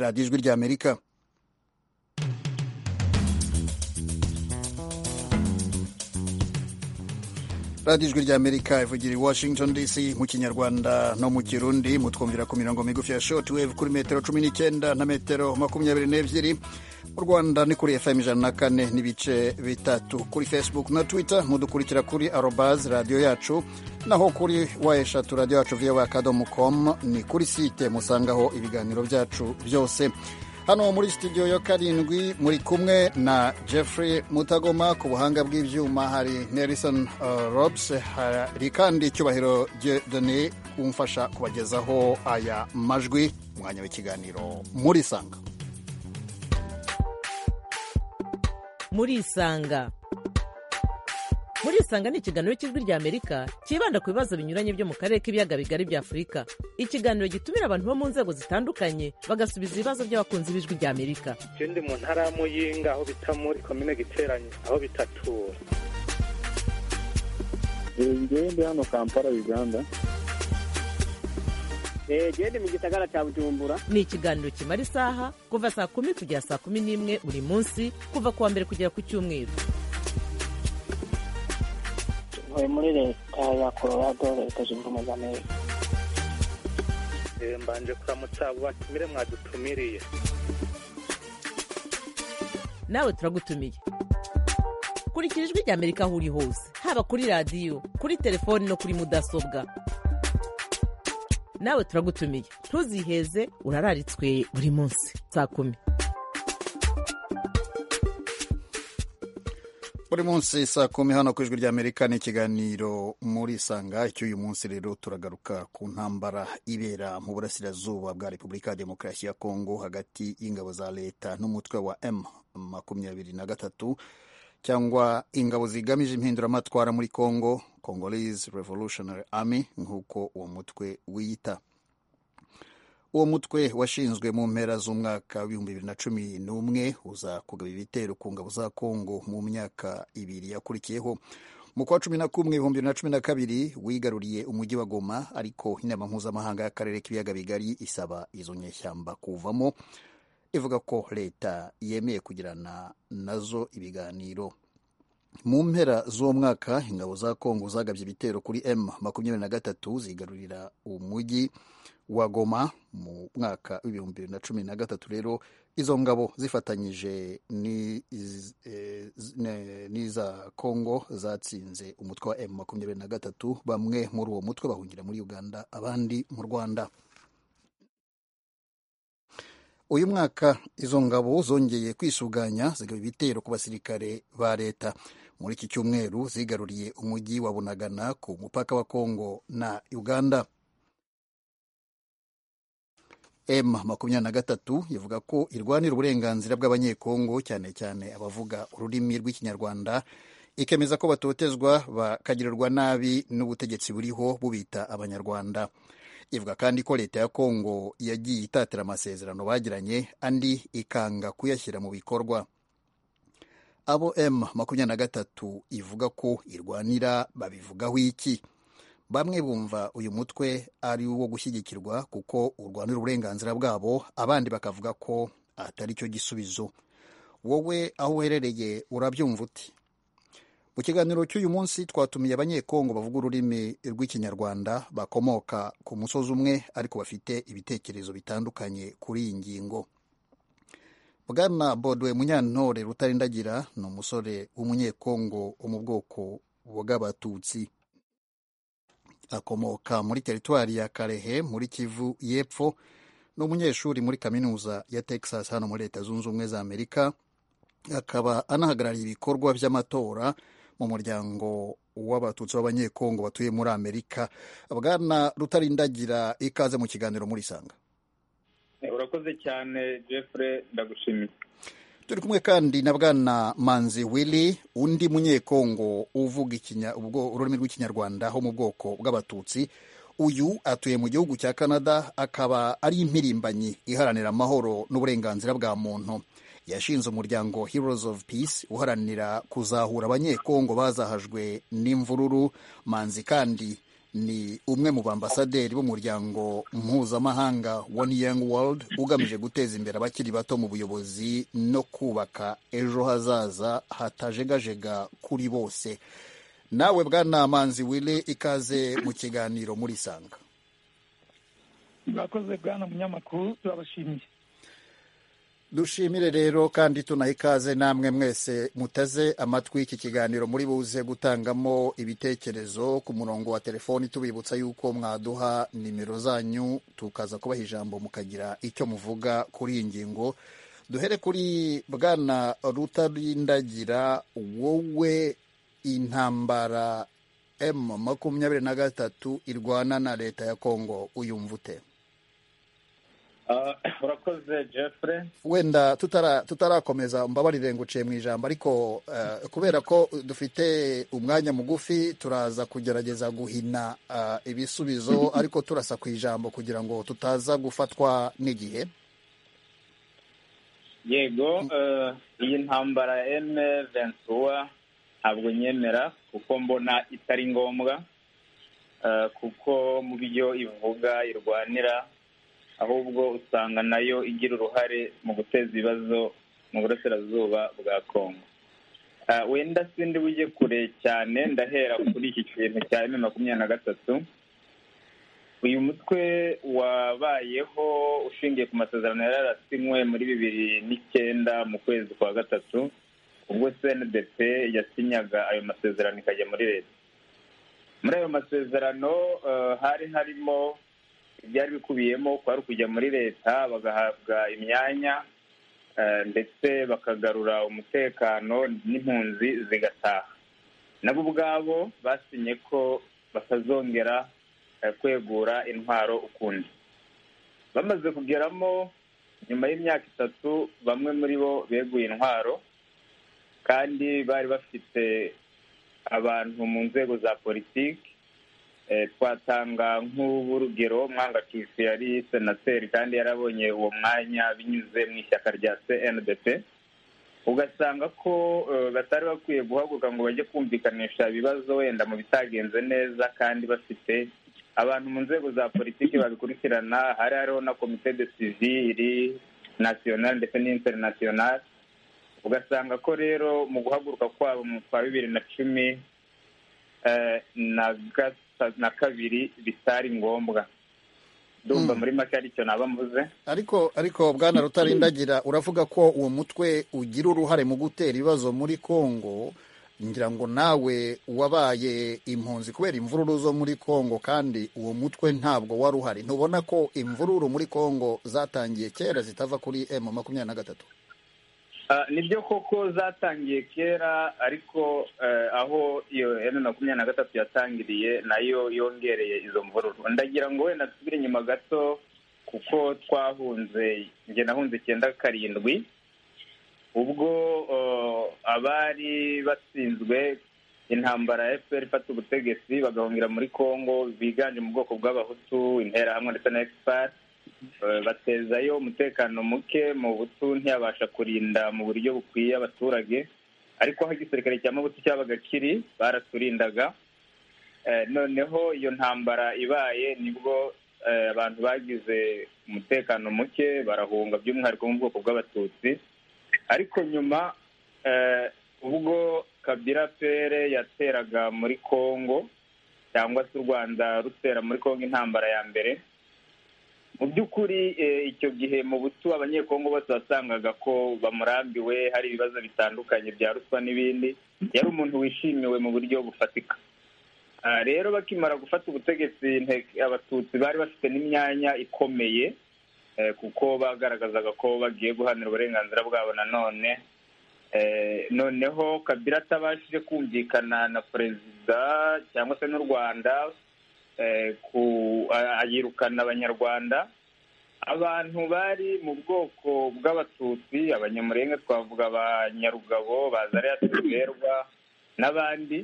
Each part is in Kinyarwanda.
radiyo ijwi ry'amerika radiyo ijwi ry'amerika ivugira i washington dc mu kinyarwanda no mu kirundi mutwumvira ku mirongo migufi ya shoti wevu kuri metero cumi n'icyenda na metero makumyabiri n'ebyiri mu rwanda ni kuri fm ijana na kane n'ibice bitatu kuri facebook na twitter mudukurikira kuri arobaz radiyo yacu naho kuri wa eshatu radiyo yacu vowa akadomo com ni kuri site musangaho ibiganiro byacu byose hano muri studio ya karindwi muri kumwe na jeffrey mutagoma ku buhanga bw'ibyuma hari nelson uh, robs hari kandi icyubahiro dieudonne umfasha kubagezaho aya majwi umwanya w'ikiganiro muri sanga muri isanga muri isanga ni ikiganiro cy'ijwi ry'amerika cyibanda ku bibazo binyuranye byo mu karere k'ibiyaga bigari bya afurika ikiganiro gitumira abantu bo mu nzego zitandukanye bagasubiza ibibazo by'abakunzi b'ijwi ry'amerika icyo ndi mu ntara ya muyinga aho bita muri komine giteranye aho bitatura ngewe ndi hano kampala uganda gende mu gisagara cya bujumbura ni ikiganiro kimara isaha kuva saa kumi kugera saa kumi n'imwe buri munsi kuva ku wa mbere kugera ku cyumweru ntuye muri leta ya colorado leta zunze ubumwe za amerika mbanje kuramutsa abo batumire mwadutumiriye nawe turagutumiye kurikira ijwi rya amerika aho uri hose haba kuri radiyo kuri telefoni no kuri mudasobwa nawe turagutumiye ntuziheze urararitswe buri munsi saa kumi buri munsi saa kumi hano ku ijwi ry'amerika ni ikiganiro muri sanga icy'uyu munsi rero turagaruka ku ntambara ibera mu burasirazuba bwa repubulika ya demokarasi ya kongo hagati y'ingabo za leta n'umutwe wa m makumyabiri na gatatu cyangwa ingabo zigamije impinduramatwara muri kongo congolese revolutionary army nk'uko uwo mutwe wiyita uwo mutwe washinzwe mu mpera z'umwaka w'ibihumbi bibiri na cumi n'umwe uza kugaba ibitero ku ngabo za kongo mu myaka ibiri yakurikiyeho mu kwa cumi na kumwe ibihumbi bibiri na cumi na kabiri wigaruriye umujyi wa goma ariko inama mpuzamahanga y'akarere k'ibiyaga bigari isaba izo nyeshyamba kuvamo ivuga ko leta yemeye kugirana nazo ibiganiro mu mpera z'uwo mwaka ingabo za kongo zagabye ibitero kuri m makumyabiri na gatatu zigarurira umujyi wa goma mu mwaka w'ibihumbi bibiri na cumi na gatatu rero izo ngabo zifatanyije n'iza kongo zatsinze umutwe wa m makumyabiri na gatatu bamwe muri uwo mutwe bahungira muri uganda abandi mu rwanda uyu mwaka izo ngabo zongeye kwisuganya zigaba ibitero ku basirikare ba leta muri iki cyumweru zigaruriye umujyi wa bunagana ku mupaka wa kongo na uganda m makumyabiri na gatatu ivuga ko irwanira uburenganzira bw'abanyekongo cyane cyane abavuga ururimi rw'ikinyarwanda ikemeza ko batotezwa bakagirirwa nabi n'ubutegetsi buriho bubita abanyarwanda ivuga kandi ko leta ya kongo yagiye itatira amasezerano bagiranye andi ikanga kuyashyira mu bikorwa abo m makumyabiri na gatatu ivuga ko irwanira babivugaho iki bamwe bumva uyu mutwe ari uwo gushyigikirwa kuko urwanira uburenganzira bwabo abandi bakavuga ko atari cyo gisubizo wowe aho uherereye urabyumva uti mu kiganiro cy'uyu munsi twatumiye abanyekongo bavuga ururimi rw'ikinyarwanda bakomoka ku musozi umwe ariko bafite ibitekerezo bitandukanye kuri iyi ngingo bwana bodwe munyantore rutarindagira ni umusore w'umunyekongo wo mu bwoko bw'abatutsi akomoka muri teritwari ya karehe muri kivu y'epfo ni umunyeshuri muri kaminuza ya texas hano muri leta zunze ubumwe za amerika akaba anahagarariye ibikorwa by'amatora mu muryango w'abatutsi b'abanyekongo batuye muri amerika bwana rutarindagira ikaze mu kiganiro muri sanga urakoze cyane jeffrey ndagushimiye turi kumwe kandi na bwana manzi willy undi munyekongo uvuga ururimi rw'ikinyarwanda ho mu bwoko bw'abatutsi uyu atuye mu gihugu cya canada akaba ari impirimbanyi iharanira amahoro n'uburenganzira bwa muntu yashinze umuryango heroes of peace uharanira kuzahura abanyekongo bazahajwe n'imvururu manzi kandi ni umwe mu bambasaderi b'umuryango mpuzamahanga One Young World ugamije guteza imbere abakiri bato mu buyobozi no kubaka ejo hazaza hatajegajega kuri bose nawe bwana manzi wili ikaze mu kiganiro muri sanga murakoze bwana munyamakuru turabashimiye dushimire rero kandi tunaha ikaze namwe mwese muteze amatwi iki kiganiro muri buze gutangamo ibitekerezo ku murongo wa telefoni tubibutsa yuko mwaduha nimero zanyu tukaza kubaha ijambo mukagira icyo muvuga kuri iyi ngingo duhere kuri bwana rutarindagira wowe intambara emu makumyabiri na gatatu irwana na leta ya kongo uyumva ute Ah, urakoze jeffrey wenda tutara- tutarakomeza mbabarire nguciye mu ijambo ariko eh, kubera ko dufite umwanya mugufi turaza kugerageza guhina eh, ibisubizo ariko turasa ku ijambo kugira ngo tutaza gufatwa n'igihe yego eh, iyi ntambara ya eme ventura ntabwo nyemera kuko mbona itari ngombwa eh, kuko mu byo ivuga irwanira ahubwo usanga nayo igira uruhare mu guteza ibibazo mu burasirazuba bwa kongo Eh, wenda sindi wijye kure cyane ndahera kuri iki kintu cya eme makumyabiri na gatatu uyu mutwe wabayeho ushingiye ku masezerano yari yarasinywe muri bibiri n'icyenda mu kwezi kwa gatatu ubwo cndp yasinyaga ayo masezerano ikajya muri leta muri ayo masezerano eh, hari harimo ibyari bikubiyemo kwari ukujya muri leta bagahabwa imyanya eh, ndetse bakagarura umutekano n'impunzi zigataha nabo ubwabo basinye ko batazongera eh, kwegura intwaro ukundi bamaze kugeramo nyuma y'imyaka itatu bamwe muri bo beguye intwaro kandi bari bafite abantu mu nzego za politiki Eh, twatanga nk'urugero mwangacucu yari senateri kandi yarabonye uwo mwanya binyuze mu ishyaka rya cndp ugasanga ko eh, batari bakwiye guhaguruka ngo bajye kumvikanisha ibibazo wenda mu bitagenze neza kandi bafite abantu mu nzego za politiki babikurikirana hari hariho na komite de siviri nasiyonari ndetse n'interinasiyonari ugasanga ko rero mu guhaguruka kwabo mu kwa bibiri na cumi eh, na gata- na kabiri bitari ngombwa ndumva muri make aricyo naba mvuze ariko ariko bwana rutarindagira uravuga ko uwo mutwe ugira uruhare mu gutera ibibazo muri kongo ngira ngo nawe wabaye impunzi kubera imvururu zo muri kongo kandi uwo mutwe ntabwo wari uhari ntubona ko imvururu muri kongo zatangiye kera zitava kuri m makumyabiri na gatatu Ah, nibyo koko zatangiye kera ariko eh, aho iyo emu makumyabiri na gatatu yatangiriye nayo yongereye izo mvururu ndagira ngo wenda dusubire inyuma gato kuko twahunze njye nahunze icyenda karindwi ubwo eh, abari batsinzwe intambara ya fpr ifata ubutegetsi bagahungira muri congo biganje mu bwoko bw'abahutu interahamwe ndetse na expert Eh, batezayo umutekano muke mu butu ntiyabasha kurinda mu buryo bukwiye abaturage ariko aho igisirikare cya mabutu cyabaga kiri baraturindaga Eh, noneho iyo ntambara ibaye nibwo eh, abantu bagize umutekano muke barahunga by'umwihariko mu bwoko bw'abatutsi ariko nyuma eh, ubwo kabira pere yateraga muri congo cyangwa se u rwanda rutera muri congo intambara ya mbere mu by'ukuri eh, icyo gihe mu butu abanyekongo bose wasangaga ko bamurambiwe hari ibibazo bitandukanye bya ruswa n'ibindi yari umuntu wishimiwe mu buryo bufatika Ah, rero bakimara gufata ubutegetsi Inteko- abatutsi bari bafite n'imyanya ikomeye eh, kuko bagaragazaga ko bagiye guhanira uburenganzira bwabo nanone Eh, noneho kabila atabashije kumvikana na perezida cyangwa se n'u rwanda eh, ku- a- ayirukana abanyarwanda abantu bari mu bwoko bw'abatutsi abanyamurenga twavuga abanyarugabo bazariya tuberwa n'abandi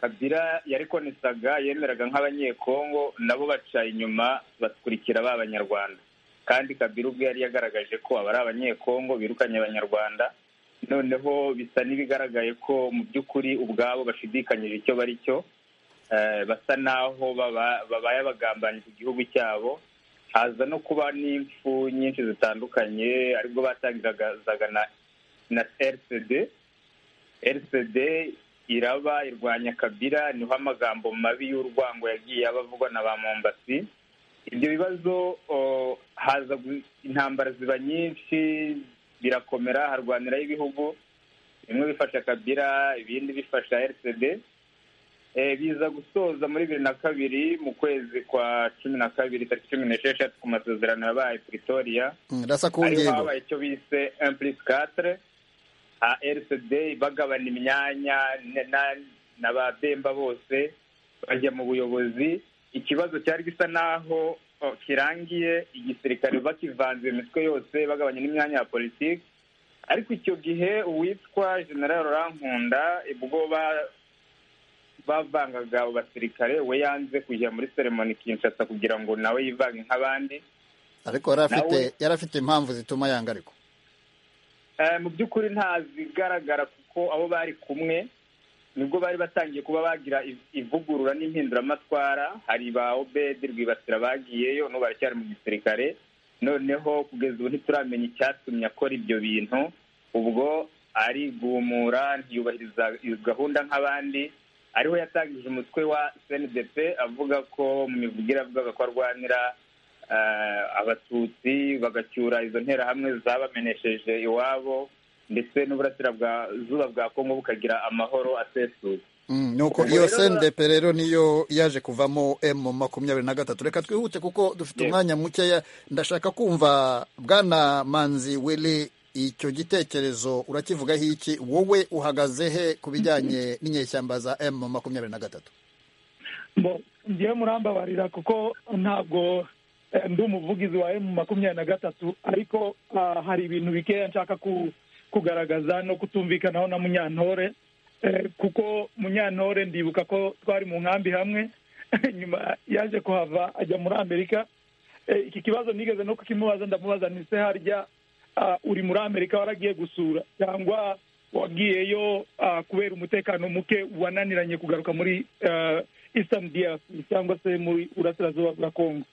kabira yarikonesaga yemeraga nk'abanyekongo nabo baca inyuma bakurikira ba banyarwanda kandi kabira ubwe yari yagaragaje ko aba ari abanyekongo birukanye abanyarwanda noneho bisa n'ibigaragaye ko mu by'ukuri ubwabo bashidikanyije icyo bari cyo basa n'aho babaye abagambanyi ku gihugu cyabo haza no kuba n'imfu nyinshi zitandukanye aribwo batangiraga na rcd rcd iraba irwanya kabira niho amagambo mabi y'urwango yagiye aba avugwa na ba mombasi ibyo bibazo haza intambara ziba nyinshi birakomera harwaniraho ibihugu bimwe bifasha kabira ibindi bifasha rcd biza gusoza muri bibiri na kabiri mu kwezi kwa cumi na kabiri tariki cumi n'esheshatu ku masezerano yabaye pretoria ariho habaye icyo bise plus quatre rcd bagabana imyanya na ba bemba bose bajya mu buyobozi ikibazo cyari gisa n'aho kirangiye igisirikare bakivanze imitwe yose bagabanya n'imyanya ya politiki ariko icyo gihe uwitwa general rankunda ubwoba bavangaga abo basirikare we yanze kujya muri seremoni kinshasa kugira ngo nawe yivange nk'abandi ariko yari afite impamvu zituma yanga ariko mu by'ukuri ntazigaragara kuko abo bari kumwe nibwo bari batangiye kuba bagira ivugurura n'impinduramatwara hari ba obedi rwibasira bagiyeyo n'ubu baracyari mu gisirikare noneho kugeza ubu ntituramenya icyatumye akora ibyo bintu ubwo arigumura ntiyubahiriza gahunda nk'abandi ariho yatangije umutwe wa cndp avuga ko mu mivugire avugaga ko arwanira abatutsi bagacyura izo nterahamwe zabamenesheje iwabo ndetse n'uburasirazuba bwa kongo bukagira amahoro asesuye nuko iyo cndp rero niyo yaje kuvamo emu makumyabiri na gatatu reka twihute kuko dufite umwanya mukeya ndashaka kumva bwana manzi wili icyo gitekerezo urakivugaho iki wowe uhagaze he ku bijyanye n'inyeshyamba za emu makumyabiri na gatatu ngewe murambabarira kuko ntabwo ndi umuvugizi wa emu makumyabiri na gatatu ariko hari ibintu bikeya nshaka kugaragaza no kutumvikanaho na munyantore kuko munyantore ndibuka ko twari mu nkambi hamwe nyuma yaje kuhava ajya muri amerika iki kibazo nigeze no kukimubaza ndamubaza ni se harya uri muri amerika waragiye gusura cyangwa wagiyeyo kubera umutekano muke wananiranye kugaruka muri eastern DRC cyangwa se muri burasirazuba bwa kongo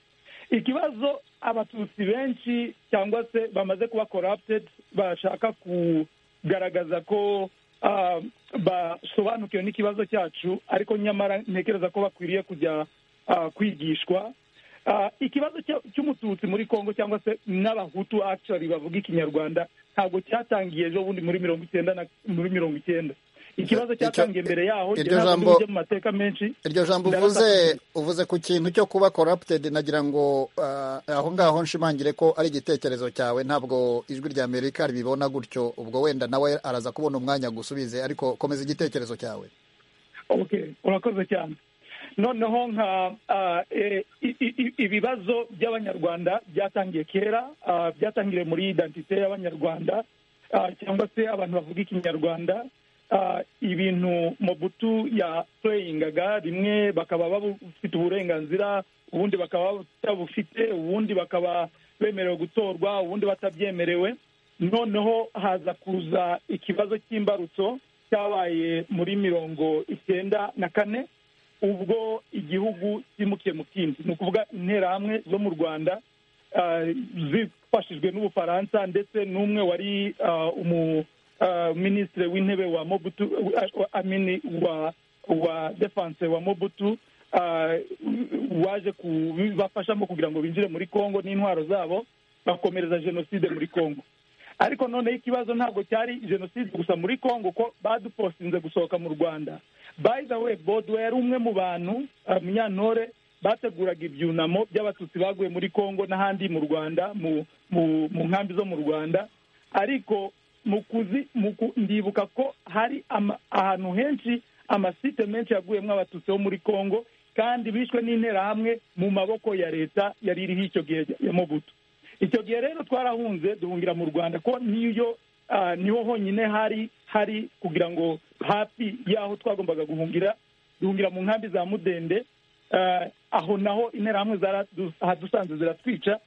ikibazo abatutsi benshi cyangwa se bamaze kuba corrupted bashaka kugaragaza ko basobanukiwe n'ikibazo cyacu ariko nyamara ntekereza ko bakwiriye kujya kwigishwa ikibazo cy'umututsi muri congo cyangwa se n'abahutu actually bavuga ikinyarwanda ntabwo cyatangiye ejo bundi muri mirongo icyenda muri mirongo icyenda ikibazo cyatangiye mbere yaho ujya mu mateka menshi iryo jambo uvuze uvuze ku kintu cyo kuba corrupted nagira ngo aho ngaho nshimangire ko ari igitekerezo cyawe ntabwo ijwi rya amerika ribibona gutyo ubwo wenda nawe araza kubona umwanya gusubize ariko komeza igitekerezo cyawe urakoze cyane noneho nka ibibazo by'abanyarwanda byatangiye kera byatangiriye muri identite y'abanyarwanda cyangwa se abantu bavuga ikinyarwanda ibintu mobutu yapureyingaga rimwe bakaba bafite uburenganzira ubundi bakaba batabufite ubundi bakaba bemerewe gutorwa ubundi batabyemerewe noneho haza kuza ikibazo cy'imbarutso cyabaye muri mirongo icyenda na kane ubwo igihugu cyimukiye mu kindi ni ukuvuga interahamwe zo mu rwanda zifashijwe n'ubufaransa ndetse n'umwe wari umuminisitiri w'intebe wa mobutu amini wa wa defanse wa mobutu waje kubibafashamo kugira ngo binjire muri congo n'intwaro zabo bakomereza jenoside muri congo ariko noneho ikibazo ntabwo cyari jenoside gusa muri congo ko badupostinze gusohoka mu rwanda by the way bodwe yari umwe mu bantu munyantore bateguraga ibyunamo by'abatutsi baguye muri congo n'ahandi mu rwanda mu nkambi zo mu rwanda ariko ndibuka ko hari ahantu henshi amasite menshi yaguyemo abatutsi bo muri congo kandi bishwe n'interahamwe mu maboko ya leta yari iriho icyo gihe ya mobutu icyo gihe rero twarahunze duhungira mu rwanda ko niyo niho honyine hari hari kugira ngo hafi y'aho twagombaga guhungira duhungira mu nkambi za mudende aho naho interahamwe hadusanze ziratwica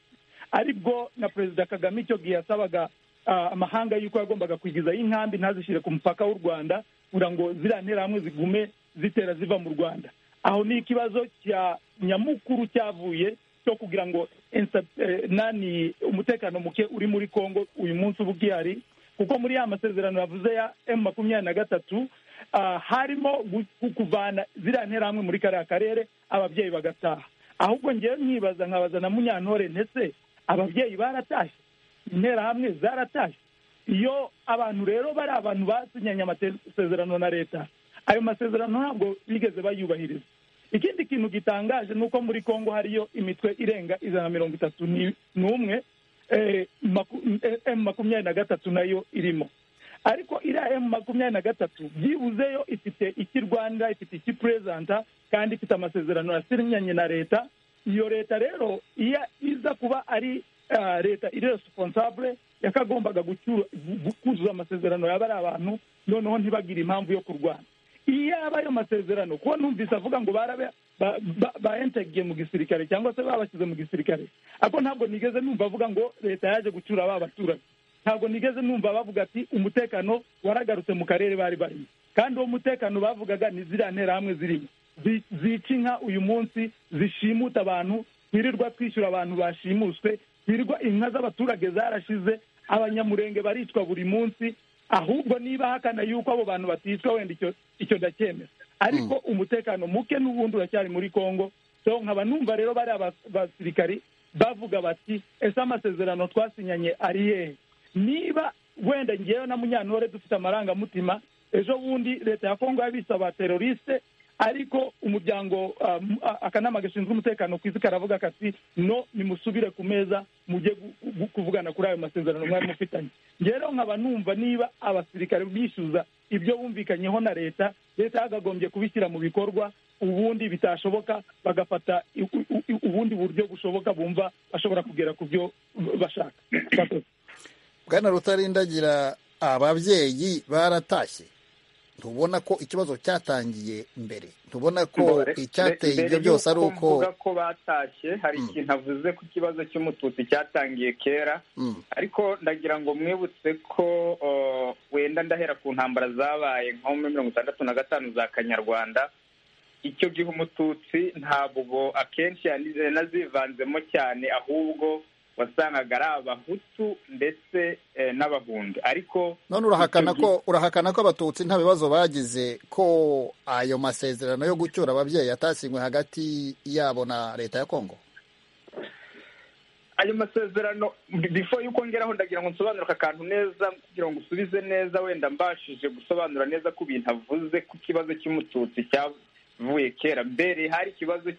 aribwo na perezida kagame icyo gihe yasabaga amahanga y'uko yagombaga kwigizayo inkambi ntazishyire ku mupaka w'u rwanda kugira ngo ziriya nterahamwe zigume zitera ziva mu rwanda aho ni ikibazo cya nyamukuru cyavuye cyo kugira ngo insa- eh, nani umutekano muke uri muri congo uyu munsi uba ugihari kuko muri ya masezerano yavuze ya emu makumyabiri na gatatu ah, harimo gu- ku- kuvana ziriya nterahamwe muri kariya karere ababyeyi bagataha ahubwo ngewe mwibaza nkabaza na munyantore ndetse ababyeyi baratashye interahamwe zaratashye iyo abantu rero bari abantu basinyanye amasezerano na leta ayo masezerano ntabwo bigeze bayubahiriza ikindi kintu gitangaje ni uko muri congo hariyo imitwe irenga ijana na mirongo itatu ni- n'umwe eh, maku- eh, emu makumyabiri na gatatu nayo irimo ariko iriya emu makumyabiri na gatatu byibuzeyo ifite iki rwanda ifite iki perezanta kandi ifite amasezerano yasinyanye na leta iyo leta rero iyo iza kuba ari ah, leta iri responsable yakagombaga gucyura- gu- kuzuza amasezerano yaba ari abantu noneho ntibagire impamvu yo kurwana iyo aba ayo masezerano kuko numvise avuga ngo barabe ba- ba- baentegiye mu gisirikare cyangwa se babashyize mu gisirikare ariko ntabwo nigeze numva avuga ngo leta yaje gucyura ba baturage ntabwo nigeze numva bavuga ati umutekano waragarutse mu karere bari barimo kandi uwo mutekano bavugaga ni ziriya nterahamwe zirimo Zi- zica inka uyu munsi zishimuta abantu twirirwa twishyura abantu bashimuswe twirirwa inka z'abaturage zarashize abanyamurenge baricwa buri munsi ahubwo niba hakana yuko abo bantu baticwa wenda icyo icyo ndacyemera ariko umutekano muke n'ubundi uracyari muri congo so nkaba numva rero bariya bas- basirikari bavuga bati ese amasezerano twasinyanye ari yehe niba wenda ngewe na munyantore dufite amarangamutima ejo bundi leta ya kongo yabise abateroriste ariko umuryango ah, m- ah, akanama gashinzwe umutekano ku isi karavuga kati no nimusubire ku meza mujye gu- gu- kuvugana kuri ayo masezerano mwari mufitanye ngewe rero nkaba numva niba abasirikare bishyuza ibyo bumvikanyeho na leta leta yagagombye kubishyira mu bikorwa ubundi bitashoboka bagafata i- u- u- ubundi buryo bushoboka bumva bashobora kugera ku byo bashaka Murakoze. bwana rutarindagira ababyeyi baratashye ntubona ko ikibazo cyatangiye mbere ntubona ko Mbere- icyateye mbere ibyo byose ari y'uko uko mvuga ko batashye hari Mm. ikintu avuze ku kibazo cy'umututsi cyatangiye kera Mm, ariko ndagira ngo mwibutse ko uh, wenda ndahera ku ntambara zabaye nko muri mirongo itandatu na gatanu za kanyarwanda icyo gihe umututsi ntabwo akenshi yani- yanazivanzemo cyane ahubwo wasangaga ari abahutu ndetse eh, n'abahundi ariko none urahakana icyo gihe- ko urahakana ko abatutsi nta bibazo bagize ko ayo masezerano yo gucyura ababyeyi yatasinywe hagati yabo na leta ya kongo ayo masezerano before yuko ngeraho ndagira ngo nsobanure aka kantu neza kugira ngo usubize neza wenda mbashije gusobanura neza ku bintu avuze ku kibazo cy'umututsi cyavuye kera mbere hari ikibazo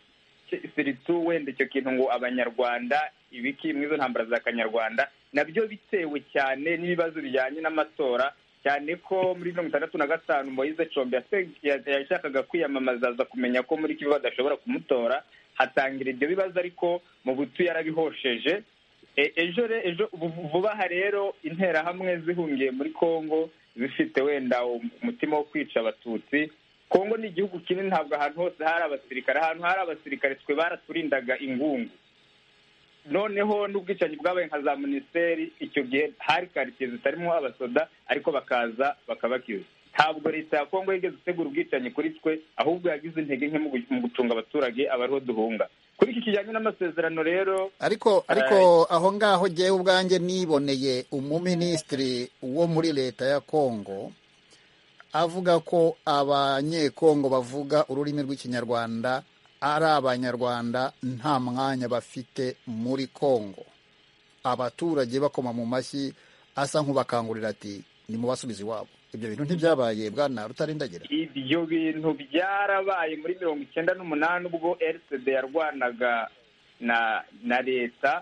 cy- siritu wenda icyo kintu ngo abanyarwanda ibiki mu izo ntambara za kanyarwanda nabyo bitewe cyane n'ibibazo bijyanye n'amatora cyane ko muri mirongo itandatu na gatanu moyize combe yase- ya- yashakaga kwiyamamaza aza kumenya ko muri kivu badashobora kumutora hatangira ibyo bibazo ariko mu butu yarabihosheje E- ejo re- ejo vu- vuba aha rero interahamwe zihungiye muri congo zifite wenda um- umutima wo kwica abatutsi congo ni igihugu kinini ntabwo ahantu hose hari abasirikare ahantu hari abasirikare twe baraturindaga ingungu noneho n'ubwicanyi bwabaye nka za minisiteri icyo gihe hari karitsiye zitarimo abasoda ariko bakaza bakabakiza ntabwo leta ya kongo yigeze itegura ubwicanyi kuri twe ahubwo yagize intege nke mu gu- mu gucunga abaturage abariho duhunga kuri iki kijyanye n'amasezerano rero ariko ariko aho ngaho ngewe ubwanjye niboneye umuminisitiri wo muri leta ya kongo avuga ko abanyekongo bavuga ururimi rw'ikinyarwanda ari abanyarwanda nta mwanya bafite muri kongo abaturage bakoma mu mashyi asa nk'ubakangurira ati nimubasubize iwabo ibyo bintu ntibyabaye bwana rutarindagira ibyo bintu byarabaye muri mirongo icyenda n'umunani ubwo rcd yarwanaga na na leta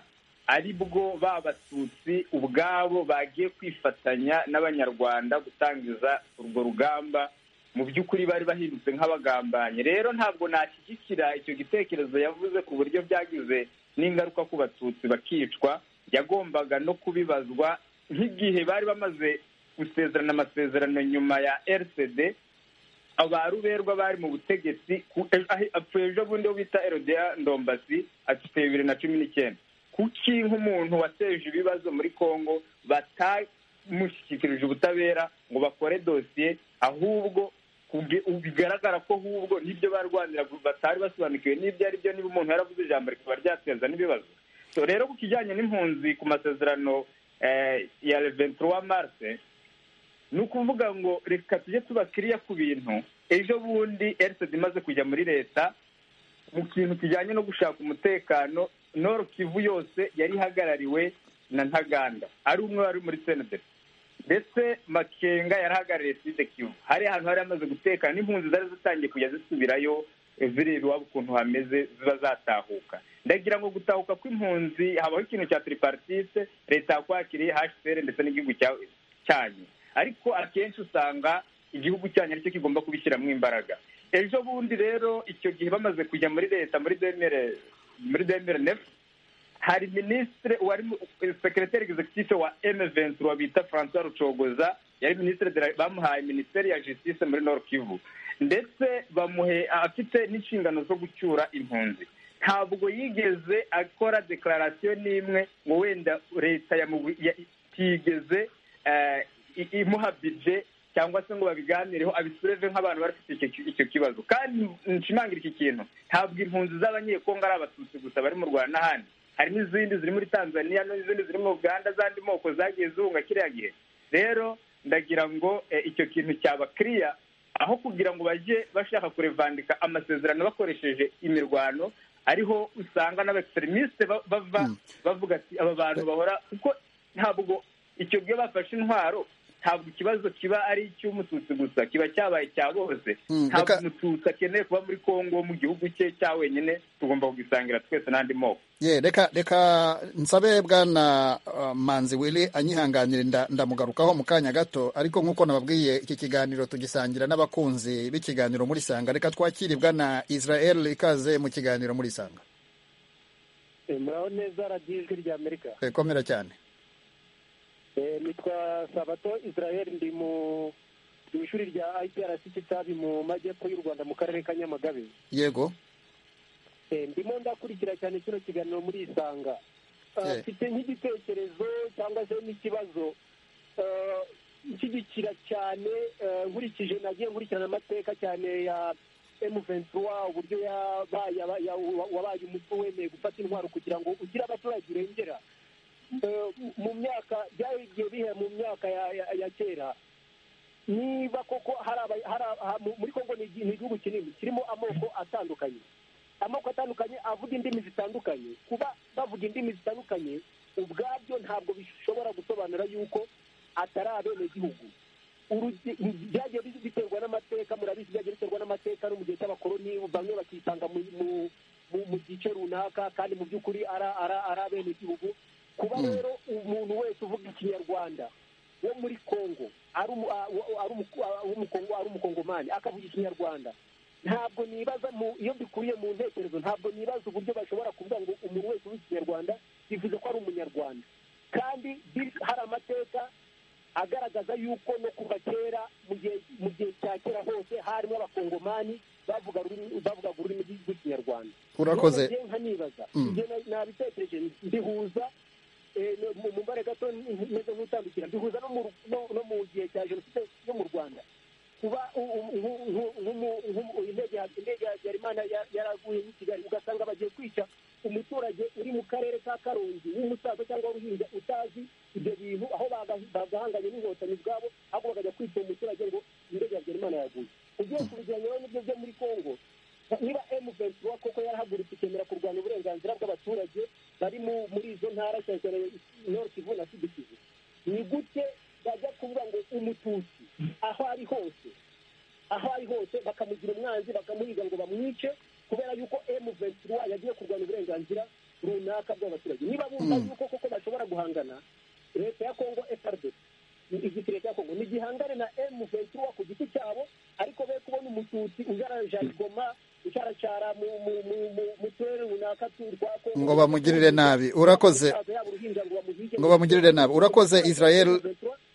ari bwo ba batutsi ubwabo bagiye kwifatanya n'abanyarwanda gutangiza urwo rugamba mu by'ukuri bari bahindutse nk'abagambanye rero ntabwo nashyigikira icyo gitekerezo yavuze ku buryo byagize n'ingaruka ku batutsi bakicwa yagombaga no kubibazwa nk'igihe bari bamaze gusezerana amasezerano nyuma ya rcd abaruberwa bari mu butegetsi ku- e- ahe- apfuye ejo bundi wo bita erodea ndombasi apfuye bibiri na cumi n'icyenda kuki nk'umuntu wateje ibibazo muri congo batamushyikirije ubutabera ngo bakore dosiye ahubwo ubwe- bigaragara ko ahubwo n'ibyo barwanira batari basobanukiwe n'ibyo ari byo niba umuntu yaravuze ijambo rikaba ryateza n'ibibazo so rero ku kijyanye n'impunzi ku masezerano eh, ya 23 mars ni ukuvuga ngo reka tujye tuba kiriya ku bintu ejo bundi erised imaze kujya muri leta mu kintu kijyanye no gushaka umutekano noro kivu yose yari ihagarariwe na ntaganda ari umwe wari muri senederi ndetse makenga yarahagarariye side kivu hari ahantu hari hamaze gutekana n'impunzi zari zitangiye kujya zisubirayo eh, zireba iwabo ukuntu hameze ziba zatahuka ndagira ngo gutahuka kw'impunzi habaho ikintu cya tiriparitise leta yakwakiriye hcr ndetse n'igihugu cya cyanyu ariko akenshi usanga igihugu cyanyu aricyo kigomba kubishyiramo imbaraga ejo bundi rero icyo gihe bamaze kujya muri leta muri demere muri demere nefu hari minisitiri wari sekireteri egizekitife wa emeventura bita francois rucogoza yari minisitiri de- bamuhaye minisiteri ya justice muri nord kivu ndetse bamuhe afite n'inshingano zo gucyura impunzi ntabwo yigeze akora dekararasiyo n'imwe ngo wenda leta yamubu- ya- itigeze eh, i- imuha bije cyangwa se ngo babiganireho abisireve nk'abantu bari bafite icyo ki- icyo kibazo kandi nshimangira iki kintu ntabwo impunzi z'abanyekongo ari abatutsi gusa bari mu rwanda n'ahandi hari n'izindi ziri muri tanzania n'izindi ziri mu uganda z'andi moko zagiye zihunga kiriya gihe rero ndagira ngo eh, icyo kintu cyaba kiriya aho kugira ngo bajye bashaka kurevandika amasezerano bakoresheje imirwano ariho usanga n'abaekiseremisite bava bavuga ati aba bantu bahora kuko ntabwo icyo gihe bafashe intwaro ntabwo ikibazo kiba ari icy'umututsi gusa kiba cyabaye cya bose Mm, ntabwo reka- umututsi akeneye kuba muri kongo mu gihugu cye cya wenyine tugomba kugisangira twese n'andi moko ye reka reka nsabe bwana uh, manzi wili anyihanganire nda- ndamugarukaho mu kanya gato ariko nk'uko nababwiye iki kiganiro tugisangira n'abakunzi b'ikiganiro muri sanga reka twakire bwana israel ikaze mu kiganiro muri sanga muraho neza radiyo ijwi rya amerika Eh, komera cyane Eh, nitwa sabato israel ndi mu mu ishuri rya iprc kitabi mu majyepfo y'u rwanda mu karere ka nyamagabe yego Eh, ndimo ndakurikira cyane kino kiganiro muri isanga Ah, Eh. mfite nk'igitekerezo cyangwa se n'ikibazo Ah, nshyigikira cyane ah, nkurikije nagiye nkurikirana amateka cyane ya M23 uburyo yabaye aba- ya- wa- wabaye umutwe wemeye gufata intwaro kugira ngo ugire abaturage urengera Eh, mu myaka byagiye bihera mu myaka ya- ya- ya kera niba koko hari aba- hari aba- mu- muri kongo ni igi- ni igihugu kinini kirimo amoko atandukanye amoko atandukanye avuga indimi zitandukanye kuba bavuga indimi zitandukanye ubwabyo ntabwo bishobora gusobanura yuko atari abenegihugu Urugi- byagiye bi- biterwa n'amateka murabizi byagiye biterwa n'amateka no mu gihe cy'abakoloni bamwe bakisanga mu mu- mu- mu gice runaka kandi mu by'ukuri ara- ara- ari abenegihugu kuba Mm. rero umuntu wese uvuga ikinyarwanda wo muri kongo ari umu- a- wa- ari umu- a- w'umukongo- ari umukongomani akavuga ikinyarwanda ntabwo nibaza mu iyo mbikuye mu ntekerezo ntabwo nibaza uburyo bashobora kuvuga ngo umuntu wese uvuga ikinyarwanda bivuze ko ari umunyarwanda kandi bis- hari amateka agaragaza yuko no kuva kera mu gihe mu gihe cya kera hose harimo abakongomani bavuga ururimi- bavugaga ururimi rw'ikinyarwanda urakoze None njye nkanibaza Mm. ibyo na- nabitekereje ndihuza eh, no- mu- mu mbare gato n- meze nk'utandukira ndihuza no mu ru- no- no mu gihe cya jenoside yo mu rwanda kuba u- u- nku- nku- nkumu- nkumu- indege ya- indege ya habyarimana ya- yaraguye muri kigali ugasanga bagiye kwica umuturage uri mu karere ka karongi w'umusaza cyangwa w'uruhinja utazi ibyo bintu aho baga- bagahanganye n'inkotanyi ubwabo ahubwo bakajya kwica uwo muturage ngo indege ya habyarimana yaguye ugiye kubigeranya rero n'ibyo byo muri kongo niba M23 koko yarahagurutse ikemera kurwanya uburenganzira bw'abaturage bari mu- muri izo ntara cyane cyane Nord Kivu na Sud Kivu ni gute bajya kuvuga ngo umututsi aho ari hose aho ari hose bakamugira umwanzi bakamuhiga ngo bamwice kubera yuko M23 yagiye kurwanya uburenganzira runaka bw'abaturage niba bumva Mm. yuko koko bashobora guhangana leta ya Kongo FRDC igisirikare cya Kongo nigihangane na M23 ku giti cyabo ariko be kubona umututsi ujaranja igoma ucaracara mu mu mu mu- mu turere runaka tu- twa Kongo Ngo bamugirire nabi. Urakoze. Ngo bamugirire nabi. Urakoze, Israel.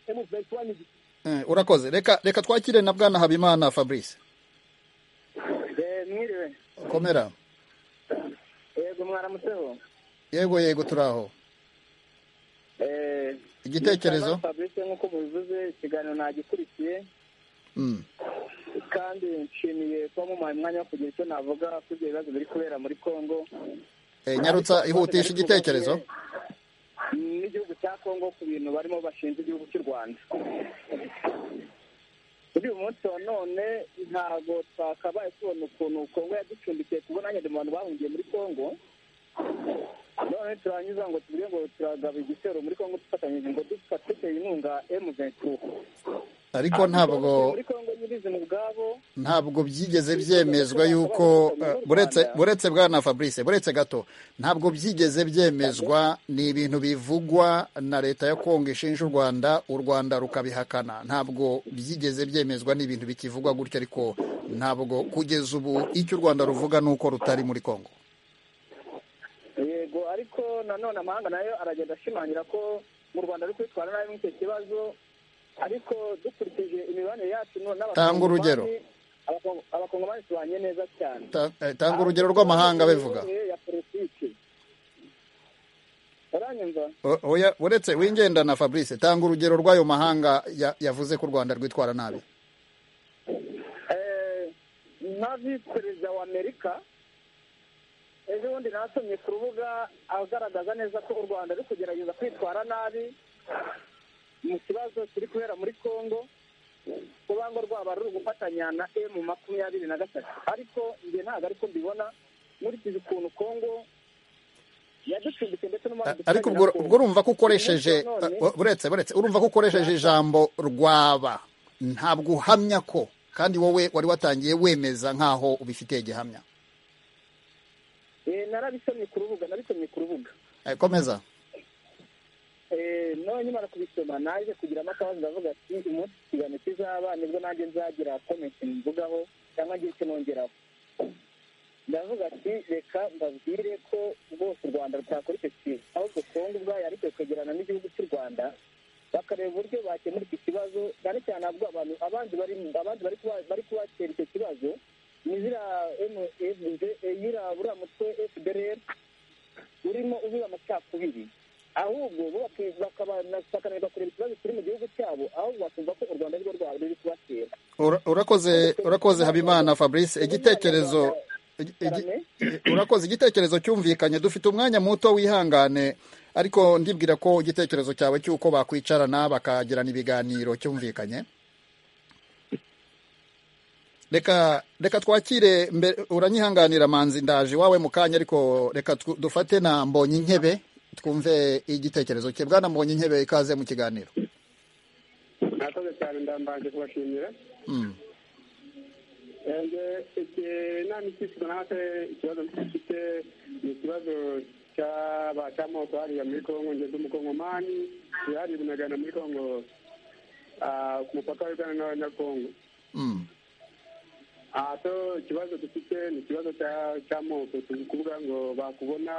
M23 ni igiti Eh, urakoze reka reka twakire na bwana habimana fabrice mwiriwe komera yego mwaramutseho yego yego turi aho Eh, Igitekerezo? ni Fabrice nk'uko mubivuze ikiganiro nagikurikiye Mm, kandi kandi nshimiye kuba mubaye umwanya wo kugira icyo navuga kuri ibyo bibazo biri kubera muri kongo Eh, nyarutsa ihutisha igitekerezo n'igihugu cya kongo ku bintu barimo bashinja igihugu cy'u rwanda kuri uyu munsi wa none ntabwo twakabaye tubona ukuntu kongo yaducumbikiye kuko nanjye ndi mu bantu bahungiye muri kongo none turanyuza ngo tuvuge ngo turagaba igitero muri kongo dufatanyije ngo dufate inkunga emu ariko ntabwo muri kongo nyirizina ubwabo ntabwo byigeze byemezwa yuko eh, buretse buretse bwana fabrice buretse gato ntabwo byigeze byemezwa ni ibintu bivugwa na leta ya kongo ishinja u rwanda u rwanda rukabihakana ntabwo byigeze byemezwa ni ibintu bikivugwa gutyo ariko ntabwo kugeza ubu icyo u rwanda ruvuga ni uko rutari muri kongo yego ariko nanone amahanga nayo aragenda ashimangira ko mu rwanda ari kwitwara nabi muri icyo kibazo ariko dukurikije imibanire yacu no- Tanga urugero. Abakongo- abakongomani tubanye neza cyane Ta- eh, tanga urugero rw'amahanga bivuga ya politiki uranyumva O- oya, buretse wingendana fabrice tanga urugero rw'ayo mahanga ya- yavuze ko u rwanda rwitwara nabi Eh, nka visi perezida wa amerika ejo bundi nasomye ku rubuga agaragaza neza ko u rwanda ruri kugerageza kwitwara nabi mu kibazo kiri kubera muri congo kuba ngo rwaba ruri gufatanya na emu makumyabiri na gatatu ariko njye ntabwo ariko mbibona nkurikije ukuntu congo yaducumbitse ndetse A- n'umuhanda ariko ubwo ubwo urumva ko ukoresheje uh, buretse buretse urumva ko ukoresheje ijambo rwaba ntabwo uhamya ko kandi wowe wari watangiye wemeza nk'aho ubifitiye gihamya narabisomye ku rubuga nabisomye ku rubuga Eh, komeza Eh, none nyamara kubisoma naje kugiramo akabazo ndavuga ati umunsi ikiganiro kizaba nibwo nanjye nzagira komenti mvugaho cyangwa ngire icyo nongeraho ndavuga ati reka mbabwire ko rwose u rwanda rutakora icyo kintu ahubwo kongo ubwayo ariko rikegerana n'igihugu cy'u rwanda bakareba uburyo bakemura iki kibazo cyane cyane ahubwo abantu abandi bari abandi bari kuba- bari kubatera icyo kibazo ni ziriya emu buriya mutwe fdr urimo ubiba amacakubiri ahubwo bo baki- bakabana- bakananirwa kureba ikibazo kiri mu gihugu cyabo ahubwo bakumva ko u rwanda ari rwo rwaba ruri kubatera Ura- urakoze urakoze habimana fabrice igitekerezo igi- igi- urakoze igitekerezo cyumvikanye dufite umwanya muto wihangane ariko ndibwira ko igitekerezo cyawe cy'uko bakwicarana bakagirana ibiganiro cyumvikanye reka reka twakire mbere uranyihanganira manzi ndaje iwawe mu kanya ariko reka tw- dufate na mbonye intebe twumve igitekerezo cye bwana mbonye intebe ikaze mu kiganiro murakoze cyane ndambanje kubashimira Mm. ende inama ikiswe natwe ikibazo dufite ni ikibazo cy'aba cy'amoko hariya muri kongo ngeze umukongomani yari bunagana muri kongo ah, ku mupaka wa uganda na- na kongo Mm. aha so ikibazo dufite ni ikibazo cya- cy'amoko tuzi kuvuga ngo bakubona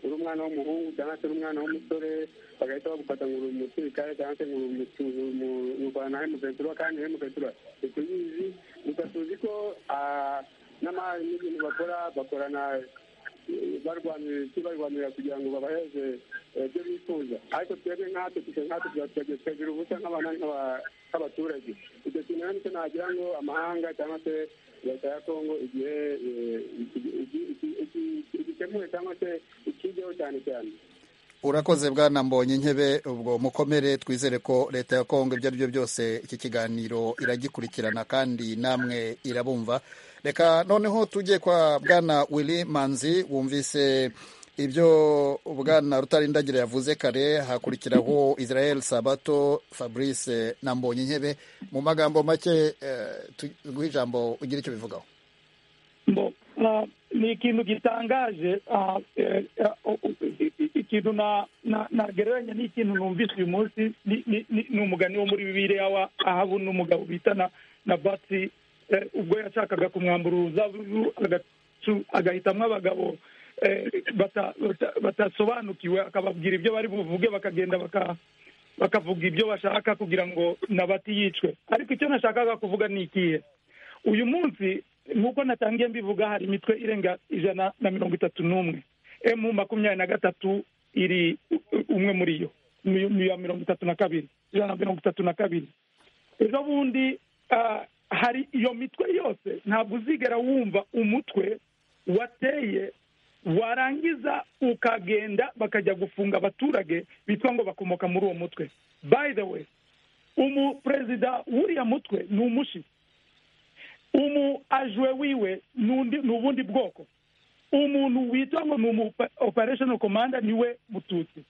uri umwana w'umuhungu cyangwa se uri umwana w'umusore bagahita bagufata ngo uri umusirikare cyangwa se ngo uri umutu- umu- umurwana hemukatura kandi hemukatura ntituyizi gusa tuzi ko ah, n'ama- n'ibintu bakora bakorana barwanira iki barwanira kugira ngo babaheze eh, ibyo bifuza ariko twebwe nkatwe twe nkatwe tuba turagira- tukagira ubusa nk'abana nk'aba- nk'abaturage icyo kintu rero nicyo nagira ngo amahanga cyangwa se leta ya kongo igihe eh, iki- iki- iki- iki- iki- igikemure cyangwa se ikigeho cyane cyane urakoze bwana mbonye intebe ubwo mukomere twizere ko leta ya kongo ibyo ari byo byose iki kiganiro iragikurikirana kandi namwe irabumva reka noneho tujye kwa bwana willy manzi wumvise ibyo bwana rutarindagira yavuze kare hakurikiraho israel sabato fabrice na mbonye intebe mu magambo make rw'ijambo ugira icyo bivugaho Mbo, ah, ni ikintu gitangaje ah, eh, ah, o- o- i- i- ikintu na- na- nagereranya n'ikintu numvise uyu munsi ni- ni ni- ni umugani wo muri bibiliya wa ahabu n'umugabo bita na na batsi eh, ubwo yashakaga kumwambura uruzabibu agacu- agahitamwo abagabo eh, bata- bata- batasobanukiwe akababwira ibyo bari buvuge bakagenda baka bakavuga ibyo bashaka kugira ngo nabati yicwe ariko icyo nashakaga kuvuga ni ikihe uyu munsi nk'uko natangiye mbivuga hari imitwe irenga ijana na mirongo itatu n'umwe emu makumyabiri na gatatu iri u- u- umwe muri yo ni iya mirongo itatu na kabiri ijana na mirongo itatu na kabiri ejo bundi ah, hari iyo mitwe yose ntabwo uzigera wumva umutwe wateye warangiza ukagenda bakajya gufunga abaturage bitwa ngo bakomoka muri uwo mutwe by the way umuperezida w'uriya mutwe ni umushi umu ajwe wiwe n'undi ni ubundi bwoko umuntu witwa ngo ni umu operesheni komanda niwe mututsi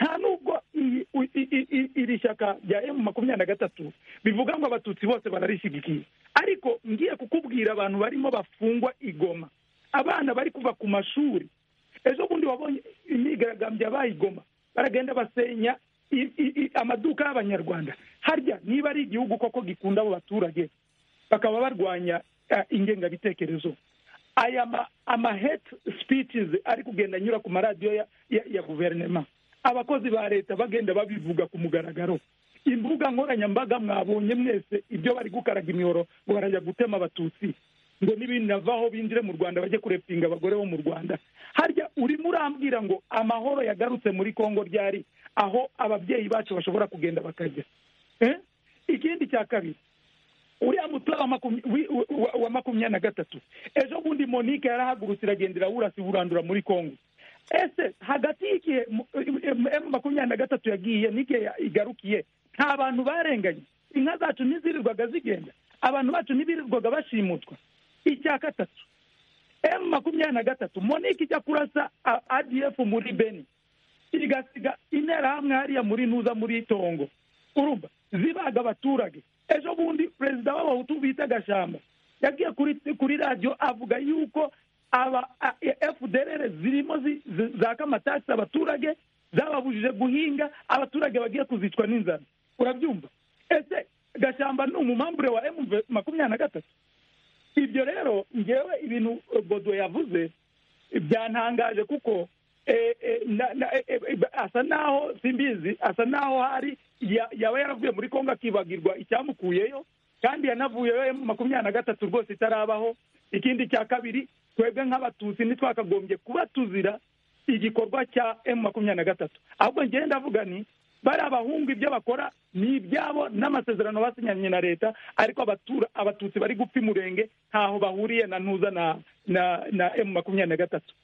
nta n'ubwo iri shyaka rya emu makumyabiri na gatatu bivuga ngo abatutsi bose bararishyigikiye ariko ngiye kukubwira abantu barimo bafungwa igoma abana bari kuva ku mashuri ejo bundi wabonye imyigaragambyo yabaye igoma baragenda basenya amaduka y'abanyarwanda harya niba ari igihugu koko gikunda abo baturage bakaba barwanya ingengabitekerezo aya ama hate speeches ari kugenda anyura ku maradiyo ya guverinoma abakozi ba leta bagenda babivuga ku mugaragaro imbuga nkoranyambaga mwabonye mwese ibyo bari gukaraga imihoro ngo barajya gutema abatutsi ngo n'ibinavaho binjire mu rwanda bajye kurepinga abagore bo mu rwanda harya urimo urambwira ngo amahoro yagarutse muri congo ryari aho ababyeyi bacu bashobora kugenda bakajya ikindi cya kabiri uriya mutwe wa makumyabiri na gatatu ejo bundi monique yarahagurutse iragendera wurasi burandura muri congo ese hagati y'igihe emu makumyabiri na gatatu yagiye n'igihe igarukiye nta bantu barenganye inka zacu ntizirirwaga zigenda abantu bacu ntibirirwaga bashimutwa icya gatatu emu makumyabiri na gatatu monique ijya kurasa adf muri beni igasiga interahamwe hariya muri ntuza muri itongo urumva zibaga abaturage ejo bundi perezida w'abahutu bita gashamba yagiye kuri radiyo avuga yuko aba fdr zirimo zaka amatasi abaturage zababujije guhinga abaturage bagiye kuzicwa n'inzara urabyumva ese gashamba ni umumambure wa emu makumyabiri na gatatu ibyo rero ngewe ibintu bodo yavuze byantangaje kuko asa naho simbizi asa naho hari yaba yaravuye muri kongo akibagirwa icyamukuyeyo kandi yanavuyeyo makumyabiri na gatatu rwose itarabaho ikindi cya kabiri twebwe nk'abatutsi ntitwakagombye kuba tuzira igikorwa cya emu makumyabiri na gatatu ahubwo ngenda avuga ni bari abahungu ibyo bakora ni ibyabo n'amasezerano basinyanye na leta ariko abatutsi bari gupfa umurenge ntaho bahuriye na ntuza na emu makumyabiri na gatatu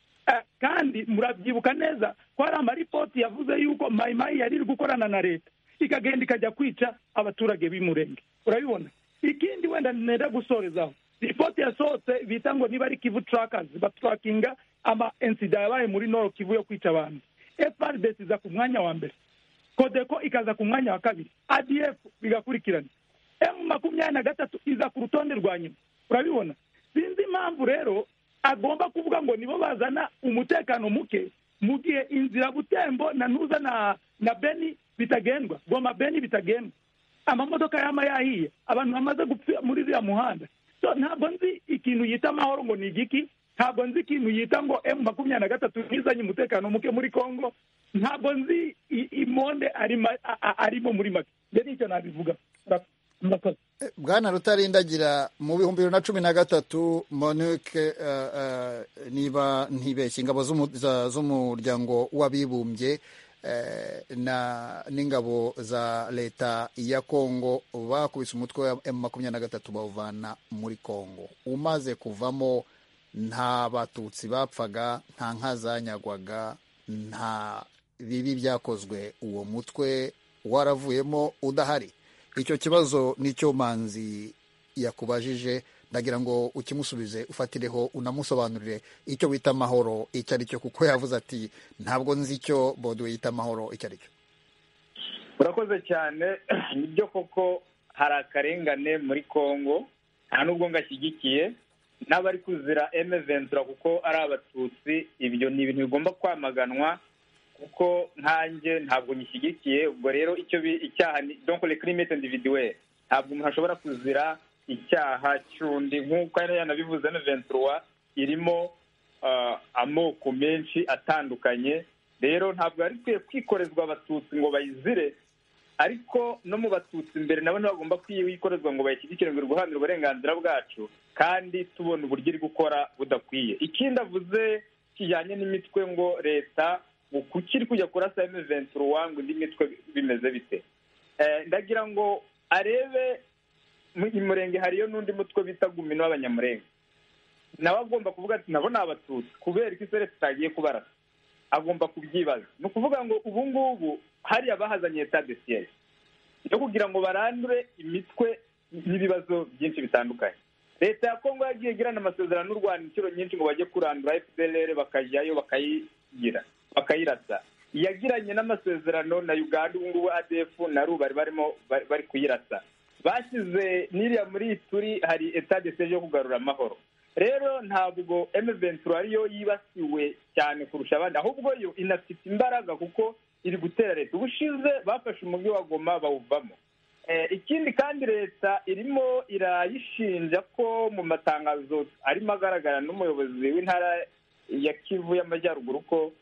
kandi murabyibuka neza ko hari amaripoti yavuze yuko mayimayi yari iri gukorana na leta ikagenda ikajya kwica abaturage b'umurenge urabibona ikindi wenda ntera gusorezaho ripoti yasohotse bita ngo niba ari kivu turakazi baturakinga ama ensida yabaye muri noro kivu yo kwica abantu frdc iza ku mwanya wa mbere kodeko ikaza ku mwanya wa kabiri adf bigakurikirana emu makumyabiri na gatatu iza ku rutonde rwa nyuma urabibona sinzi impamvu rero agomba kuvuga ngo nibo bazana umutekano muke mu gihe inzira butembo na ntuza na na beni bitagendwa goma beni bitagendwa amamodoka yama yahiye abantu bamaze gupfira muri uriya muhanda ntabwo nzi ikintu yita amahoro ngo ni igiki ntabwo nzi ikintu yita ngo emu makumyabiri na gatatu ntizanye umutekano muke muri congo ntabwo nzi imonde arimo muri make mbere nicyo nabivuga bwana rutarindagira mu bihumbi bibiri na cumi na gatatu monique niba ntibeshye ingabo z'umuryango w'abibumbye n'ingabo za leta ya kongo bakubise umutwe wa emu makumyabiri na gatatu bawuvana muri kongo umaze kuvamo nta batutsi bapfaga nta nka zanyagwaga nta bibi byakozwe uwo mutwe waravuyemo udahari icyo kibazo nicyo manzi yakubajije ndagira ngo ukimusubize ufatireho unamusobanurire icyo wita amahoro icyo ari cyo kuko yavuze ati ntabwo nzi icyo bodo yita amahoro icyo ari cyo urakoze cyane nibyo koko hari akarengane muri congo nta n'ubwo ngashyigikiye n'abari kuzira emeventura kuko ari abatutsi ibyo ni ibintu bigomba kwamaganwa kuko nkanjye ntabwo nyishyigikiye ubwo rero icyo icyaha ni donkore kirimete individuwe ntabwo umuntu ashobora kuzira icyaha cy'undi nk'uko yari yanabivuze emeventura irimo amoko menshi atandukanye rero ntabwo yari ikwiye kwikorezwa abatutsi ngo bayizire ariko no mu batutsi imbere nabo ntibagomba kwikorezwa ngo bayishyigikire ngo iri guharanira uburenganzira bwacu kandi tubona uburyo iri gukora budakwiye ikindi avuze kijyanye n'imitwe ngo leta kukiri kujya kurasa emeventura ngo indi mitwe bimeze bite ndagira ngo arebe i murenge hariyo n'undi mutwe bita gumino w'abanyamurenge nawe agomba kuvuga ati nabo ni abatutsi kubera ko iseresi itagiye kubarasa agomba kubyibaza ni ukuvuga ngo ubu ngubu hariya bahazanye leta de siyeri yo kugira ngo barandure imitwe y'ibibazo byinshi bitandukanye leta ya kongo yagiye igirana amasezerano n'u rwanda inshuro nyinshi ngo bajye kurandura fpr bakajyayo bakayigira bakayirasa yagiranye n'amasezerano na uganda ubu ngubu adf na ru bari barimo bari kuyirasa bashyize n'iriya muri turi hari etade seje yo kugarura amahoro rero ntabwo emeventura ariyo yibasiwe cyane kurusha abandi ahubwo yo inafite imbaraga kuko iri gutera leta ubushize bafashe umujyi wa goma bawuvamo ikindi kandi leta irimo irayishinja ko mu matangazo arimo agaragara n'umuyobozi w'intara ya kivu y'amajyaruguru ko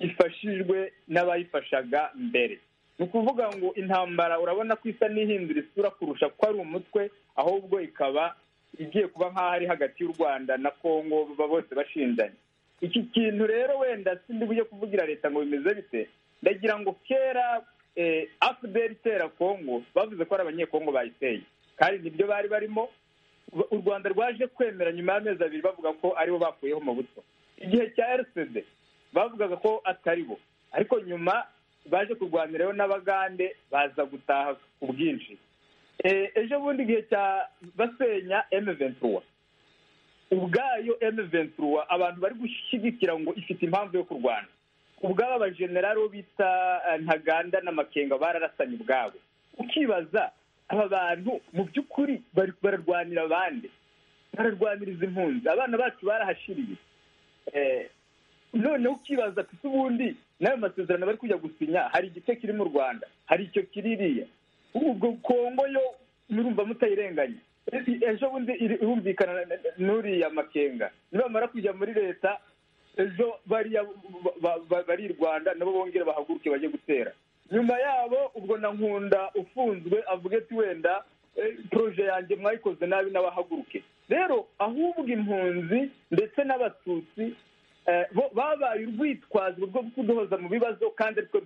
ifashijwe n'abayifashaga mbere ni ukuvuga ngo intambara urabona ko isa n'ihindura isura kurusha ko ari umutwe ahubwo ikaba igiye kuba nk'aho ari hagati y'u rwanda na kongo bose bashinjanye iki kintu rero wenda sindi bujye kuvugira leta ngo bimeze bite ndagira ngo kera afuderi itera kongo bavuze ko ari abanyekongo bayiteye kandi nibyo bari barimo u rwanda rwaje kwemera nyuma y'amezi abiri bavuga ko aribo bakuyeho mu buto igihe cya rcd bavugaga ko atari bo ariko nyuma baje kurwanirayo n'abagande baza gutaha ku bwinshi ejo bundi igihe cya basenya emeventura ubwayo emeventura abantu bari gushyigikira ngo ifite impamvu yo kurwana ubwabo abajenerali bo bita ntaganda n'amakenga bararasanye ubwabo ukibaza aba bantu mu by'ukuri bararwanira abandi bararwaniriza impunzi abana bacu barahashiriye noneho ukibaza ati ubundi n'ayo masezerano bari kujya gusinya hari igice kiri mu rwanda hari icyo kiririya ubwo kongo yo murumva mutayirenganya ejo bundi irumvikana n'uriya makenga nibamara kujya muri leta ejo bariya bari i rwanda nabo bongera bahaguruke bajye gutera nyuma yabo ubwo na nkunda ufunzwe avuga ati wenda poroje yanjye mwayikoze nabi n'abahaguruke rero ahubwo impunzi ndetse n'abatutsi babaye urwitwazo rwo kuduhoza mu bibazo kandi aritwo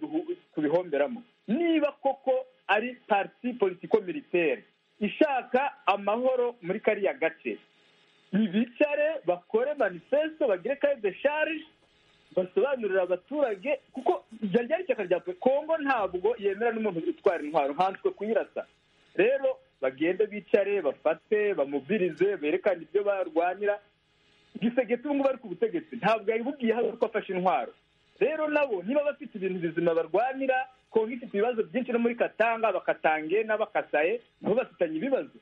tubihomberamo niba koko ari pariti politiko militeri ishaka amahoro muri kariya gace ntibicare bakore manifesto bagire kayi de sharije basobanurira abaturage kuko ryari ishyaka rya kongo ntabwo yemera n'umuntu utwara intwaro nkanswe kuyirasa rero bagende bicare bafate bamubirize berekane ibyo barwanira igisegeti ubu ngubu ari ku butegetsi ntabwo yabibubwiye hano ko afashe intwaro rero nabo niba bafite ibintu bizima barwanira kongo ifite ibibazo byinshi no muri katanga bakatange n'abakasaye nabo bafitanye ibibazo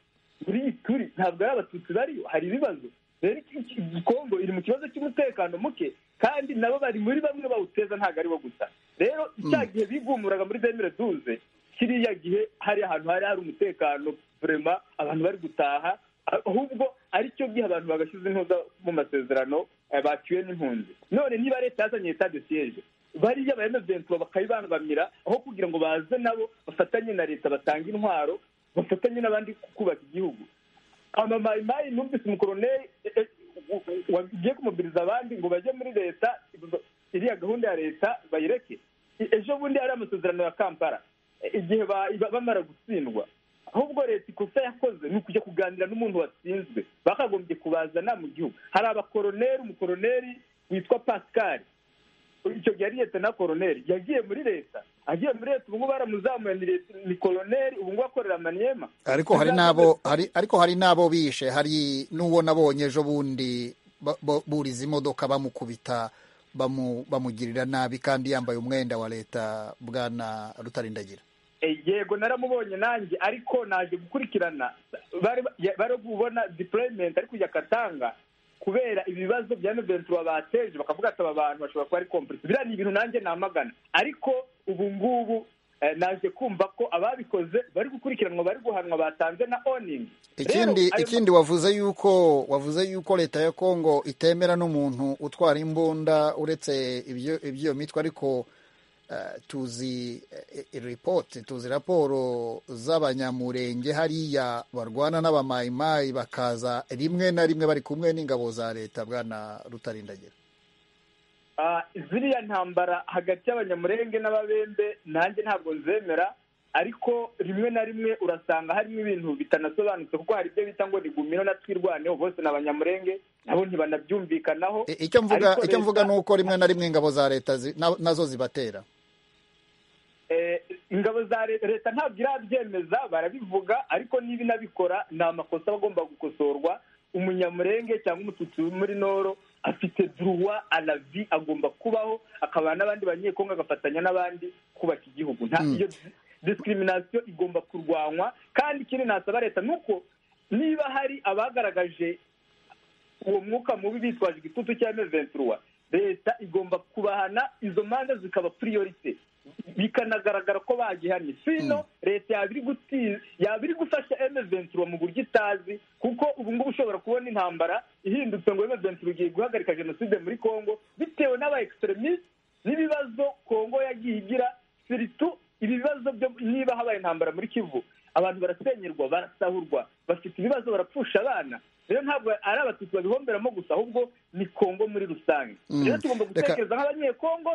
muri iyi turi ntabwo ari abatutsi bariyo hari ibibazo rero kongo iri mu kibazo cy'umutekano muke kandi nabo bari muri bamwe bawuteza ntabwo aribo gusa rero cya gihe bigumuraga muri demire duze kiriya gihe hari ahantu hari hari umutekano vurema abantu bari gutaha ahubwo aricyo gihe abantu bagashyize intuza mu masezerano baciwe n'impunzi none niba leta yazanye leta de siyeje bariya bayemezentura bakayibangamira aho kugira ngo baze nabo bafatanye na leta batanga intwaro bafatanye n'abandi kubaka igihugu amamayimayi numvise umukoroneri wagiye kumubwiriza abandi ngo bajye muri leta iriya gahunda ya leta bayireke ejo bundi hari amasezerano ya kampala igihe bamara gutsindwa ahubwo leta ikosa yakoze ni ukujya kuganira n'umuntu watsinzwe bakagombye kubazana mu gihugu hari abakoroneri umukoroneri witwa pascal icyo gihe ari leta na koroneri yagiye muri leta agiye muri leta ubu ngubu baramuzamuye ni koroneri ubu ngubu akorera maniyema ariko hari n'abo hari ariko hari n'abo bishe hari n'uwo nabonye ejo bundi buriza imodoka bamukubita bamugirira nabi kandi yambaye umwenda wa leta bwana rutarindagira yego naramubonye nanjye ariko naje gukurikirana bari kubona dipurayimenti ari kujya katanga kubera ibibazo bya noventura bateje bakavuga ati aba bantu bashobora kuba ari kompurise biriya ni ibintu nanjye namagana ariko ubu ngubu naje kumva ko ababikoze bari gukurikiranwa bari guhanwa batanze na oningi ikindi ikindi wavuze yuko wavuze yuko leta ya kongo itemera n'umuntu utwara imbunda uretse iby'iyo mitwe ariko tuzi ripoti tuzi raporo z'abanyamurenge hariya barwana n'abamayimayi bakaza rimwe na rimwe bari kumwe n'ingabo za leta bwana rutarindagira ziriya ntambara hagati y'abanyamurenge n'ababembe nanjye ntabwo nzemera ariko rimwe na rimwe urasanga harimo ibintu bitanasobanutse kuko hari ibyo bita ngo ni gumino na twirwaneho bose ni abanyamurenge nabo ntibanabyumvikanaho icyo mvuga ariko icyo leta- mvuga ni uko rimwe na rimwe ingabo za leta zi- na- nazo zibatera Eh, ingabo za le- leta ntabwo irabyemeza barabivuga ariko niba inabikora ni amakosa aba agomba gukosorwa umunyamurenge cyangwa umututsi wo muri noro afite duruwa alavi agomba kubaho akabana n'abandi banyekongo agafatanya n'abandi kubaka igihugu nta iyo discrimination igomba kurwanywa kandi ikindi nasaba leta ni uko niba hari abagaragaje uwo mwuka mubi bitwaje igitutu cya M23 leta igomba kubahana izo manza zikaba priorite bikanagaragara ko bagihanye sino leta yabiri guti- yaba iri gufasha M23 mu buryo itazi kuko ubu ngubu ushobora kubona intambara ihindutse ngo M23 igiye guhagarika jenoside muri Congo bitewe n'aba extremist n'ibibazo Congo yagiye igira siritu ibi bibazo byo niba habaye intambara muri Kivu abantu barasenyerwa barasahurwa bafite ibibazo barapfusha abana rero ntabwo ari abatutsi babihomberamo gusa ahubwo ni kongo muri rusange Mm. rero tugomba Reka- gutekereza nk'abanyekongo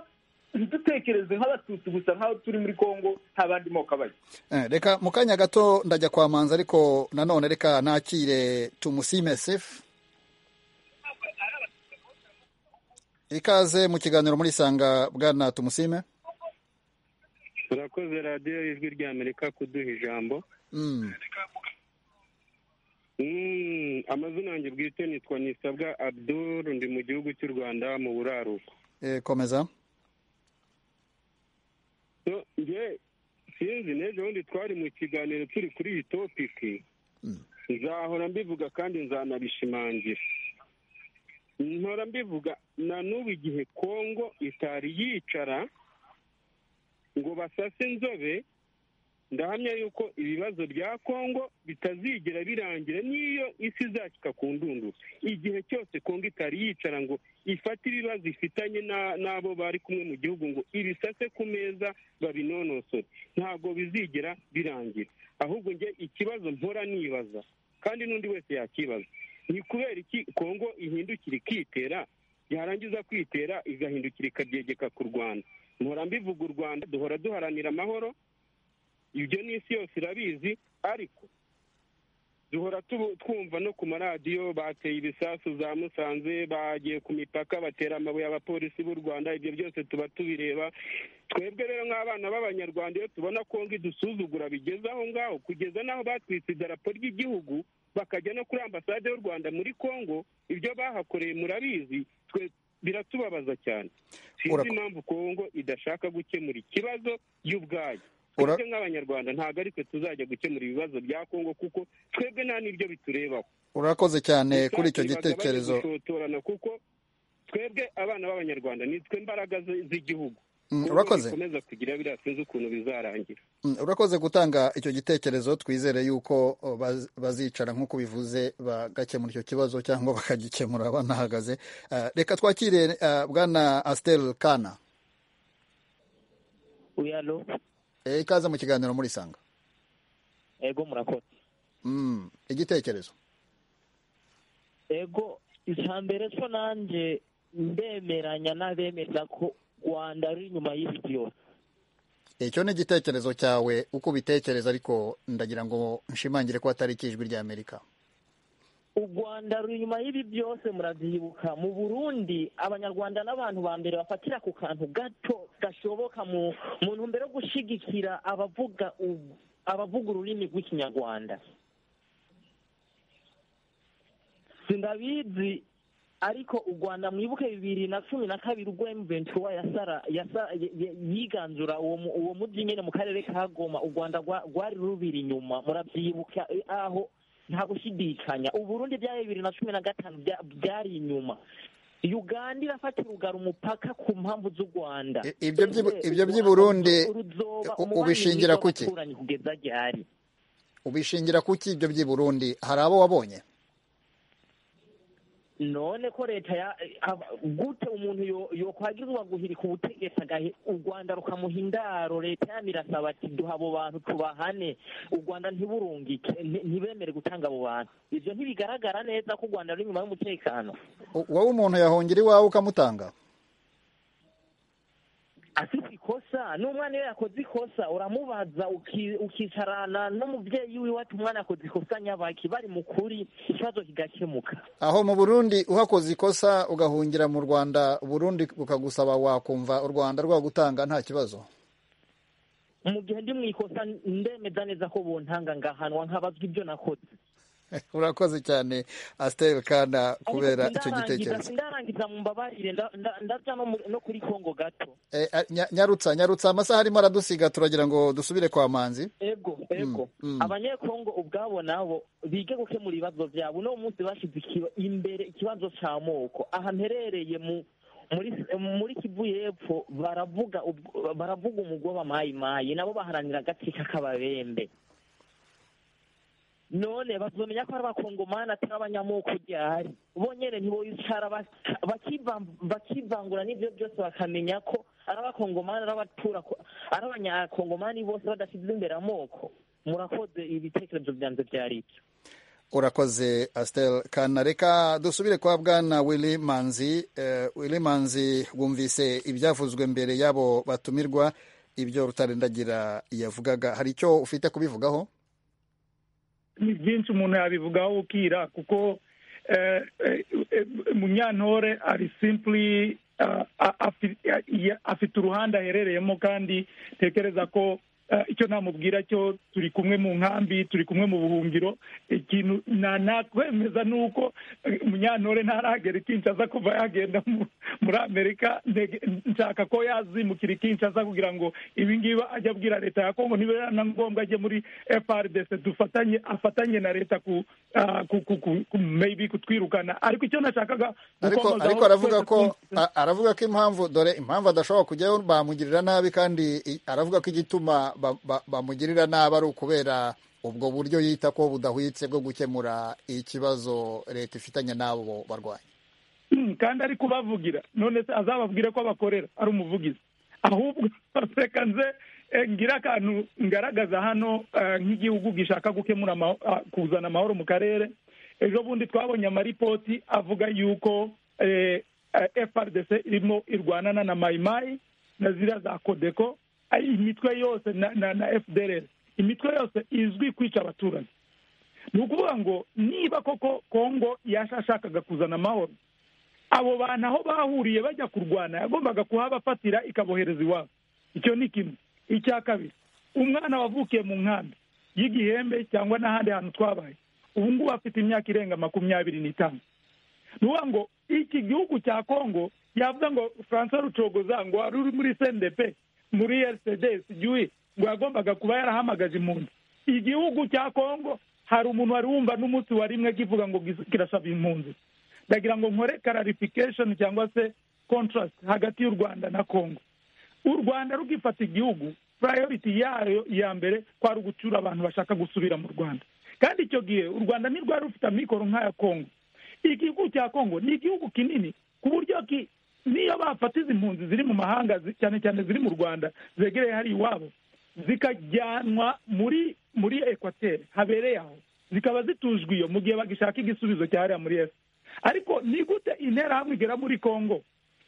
ntidutekereze nk'abatutsi gusa nk'aho turi muri kongo nta bandi moko abayo Eh, reka mu kanya gato ndajya kwa manzi ariko nanone reka nakire tumusime sefu ikaze mu kiganiro muri sanga bwana tumusime turakoze radiyo ijwi ry'amerika kuduha ijambo Mm. Mm, amazina yanjye bwite nitwa nisabwa abdul ndi mu gihugu cy'u rwanda mu buraruko Eh, komeza So, nge sinzi n'ejo bundi twari mu kiganiro turi kuri iyi topiki nzahora mbivuga kandi nzanabishimangira nkora mbivuga na n'ubu igihe kongo itari yicara ngo basase inzobe ndahamya yuko ibibazo bya kongo bitazigera birangira n'iyo isi izacika ku ndunduro igihe cyose kongo itari yicara ngo ifate ibibazo ifitanye na- n'abo bari kumwe mu gihugu ngo ibisase ku meza babinonosore ntabwo bizigera birangira ahubwo njye ikibazo mpora nibaza kandi n'undi wese yakibaza ni kubera iki kongo ihindukira ikitera yarangiza kwitera igahindukira ikaryegeka ku rwanda mpora mbivuga u rwanda duhora duharanira amahoro ibyo ni isi yose irabizi ariko duhora tubu- twumva no ku maradiyo bateye ibisasu za musanze bagiye ku mipaka batera amabuye abapolisi b'u rwanda ibyo byose tuba tubireba twebwe rero nk'abana b'abanyarwanda iyo tubona kongo idusuzugura bigeze aho ngaho kugeza n'aho batwitse idarapo ry'igihugu bakajya no kuri ambasade y'u rwanda muri kongo ibyo bahakoreye murabizi twe biratubabaza cyane sinzi Urako- impamvu kongo idashaka gukemura ikibazo y'ubwayo Ura- twebwe nk'abanyarwanda ntabwo ari twe tuzajya gukemura ibibazo bya kongo kuko twebwe nta n'ibyo biturebaho urakoze cyane Gusa kuri icyo bibagabanye gitekerezo gushotorana kuko twebwe abana b'abanyarwanda ni twe mbaraga z- z'igihugu Mm, Kuko urakoze. nikomeza kugira biriya sinzi ukuntu bizarangira Mm, urakoze gutanga icyo gitekerezo twizere yuko o, baz- bazicara nk'uko bivuze bagakemura icyo kibazo cyangwa bakagikemura banahagaze Eh, reka twakire eh, bwana asitel kana uyalo Eh, ikaze mu kiganiro muri sanga ego murakoze Mm, igitekerezo ego mbere so nanjye ndemeranya n'abemeza ko rwanda ari inyuma y'ibiti yose icyo ni igitekerezo cyawe uko ubitekereza ariko ndagira ngo nshimangire ko atari ikijwi rya amerika u rwanda ruri inyuma y'ibi byose murabyibuka mu burundi abanyarwanda n'abantu ba mbere bafatira ku kantu gato gashoboka mu mu ntumbero yo gushyigikira abavuga u- abavuga ururimi rw'ikinyarwanda sindabizi ariko u rwanda mwibuke bibiri na cumi na kabiri ubwo emuventura yasara yasa- y- y- yiganzura uwo mu- uwo mujyi nyine mu karere ka goma u rwanda rwa- rwari rubiri inyuma murabyibuka eh, aho nta gushidikanya uburundi byabaye bibiri na cumi na gatanu bya- byari inyuma uganda irafata urugara umupaka ku mpamvu z'u rwanda I- ibyo by'i- Ese ibyo u by'i Rwanda Burundi, ruzoba u- umubano ubishingira mwiza kuki? w'abaturanyi kugeza ryari ubishingira kuki ibyo by'i burundi hari abo wabonye none ko leta ya ab- gute umuntu yo- yokwagirwa guhirika ubutegetsi agahi u rwanda rukamuha indaro leta yami irasaba ati duha abo bantu tubahane u rwanda ntiburungike nti- ntibemere gutanga abo bantu ibyo ntibigaragara neza ko u rwanda ruri inyuma y'umutekano U- wowe umuntu yahungira iwawe ukamutanga afite ikosa n'umwana iyo yakoze ikosa uramubaza uki- ukicarana n'umubyeyi wiwe ati umwana yakoze ikosa nyabaki bari mu kuri ikibazo kigakemuka aho mu burundi uhakoze ikosa ugahungira mu rwanda burundi bukagusaba wakumva u rwanda rwagutanga nta kibazo mu gihe ndi mu ikosa ndemeza neza ko buntanga ngahanwa nkabazwa ibyo nakoze urakoze cyane asiteri kana kubera Ariko icyo sindarangiza- gitekerezo sindarangiza mu mbabarire nda- nda- ndajya no muri- no kuri kongo gato Eh, eh, nya- nyarutsa nyarutsa amasaha arimo aradusiga turagira ngo dusubire kwa manzi ego ego abanyekongo ubwabo nabo bige gukemura ibibazo byabo uno munsi bashyize ikiba- imbere ikibazo cy'amoko aha mperereye mu muri muri kivu y'epfo baravuga ubwo- baravuga umugoba mayimayi nabo baharanira agace k'akababembe none bazomenya ko ari abakongomani atari abanyamoko gihari bonyene ntiboyicara baka- bakiva- bakivangura n'ivyo byose bakamenya ko ari abakongomani ari abatura ari abanyakongomani bose badasize imbere amoko murakoze ibitekerezo vyanze vyari ivyo urakoze asiteri kana reka dusubire kwa bwana wili manzi Eh, wili manzi wumvise ibyavuzwe mbere y'abo batumirwa ibyo rutarendagira yavugaga hari icyo ufite kubivugaho ni byinshi umuntu yabivugaho ukira kuko eh, eh, eh, munyantore ari simply ah, ah, afi- ah, ya- afite uruhande aherereyemo kandi tekereza ko eh, icyo namubwira cyo turi kumwe mu nkambi turi kumwe mu buhungiro ikintu na- nakwemeza ni uko eh, munyantore ntaragera i kinshasa kuva yagenda mu- muri amerika Ndege- nshaka ko yazimukira i kinshasa kugira ngo ibingibi ajya abwira leta ya kongo niba na ngombwa ajye muri frdc dufatanye afatanye na leta ku ah, ku- ku- ku- ku- maybe kutwirukana ariko icyo nashakaga ariko gukomozaho ariko aravuga twese ko twumvise- a- aravuga ko impamvu dore impamvu adashobora kujyayo bamugirira nabi kandi i- aravuga ko igituma ba- ba- bamugirira nabi ari ukubera ubwo buryo yita ko budahwitse bwo gukemura ikibazo leta ifitanye n'abo barwanyi Mm, kandi ari kubavugira none se azababwire ko abakorera ari umuvugizi ahubwo reka nze eh, ngire akantu ngaragaza hano eh, nk'igihugu gishaka gukemura amaho- ah, kuzana amahoro mu karere ejo bundi twabonye amaripoti avuga yuko eh, eh, frdc irimo irwanana na mayimayi na ziriya za kodeko ari imitwe yose na, na, na fdr imitwe yose izwi kwica abaturage ni ukuvuga ngo niba koko kongo yashashakaga kuzana amahoro abo bantu aho bahuriye bajya kurwana yagombaga kuhabafatira ikabohereza iwabo icyo ni kimwe icya kabiri umwana wavukiye mu nkambi y'igihembe cyangwa n'ahandi hantu twabaye ubu ngubu afite imyaka irenga makumyabiri n'itanu ni ukuvuga ngo iki gihugu cya kongo yavuga ngo francois rucogoza ngo wari uri muri cndp muri rcd sigiwe ngo yagombaga kuba yarahamagaje impunzi igihugu cya kongo hari umuntu wari wumva n'umunsi wa rimwe kivuga ngo gis- kirasaba impunzi ndagira ngo nkore clarification cyangwa se contrast hagati y'u rwanda na congo u rwanda rugifata igihugu priority yayo ya mbere kwari ugucyura abantu bashaka gusubira mu rwanda kandi icyo gihe u rwanda ntirwari rufite amikoro nk'aya congo igihugu cya congo ni igihugu kinini ku buryo ki niyo bafata izi mpunzi ziri mu mahanga zi- cyane cyane ziri mu rwanda zegereye hari iwabo zikajyanwa muri muri ekwateri habereye aho zikaba zitujwe iyo mu gihe bagishaka igisubizo cyahariya muri esi ariko ni gute interahamwe igera muri congo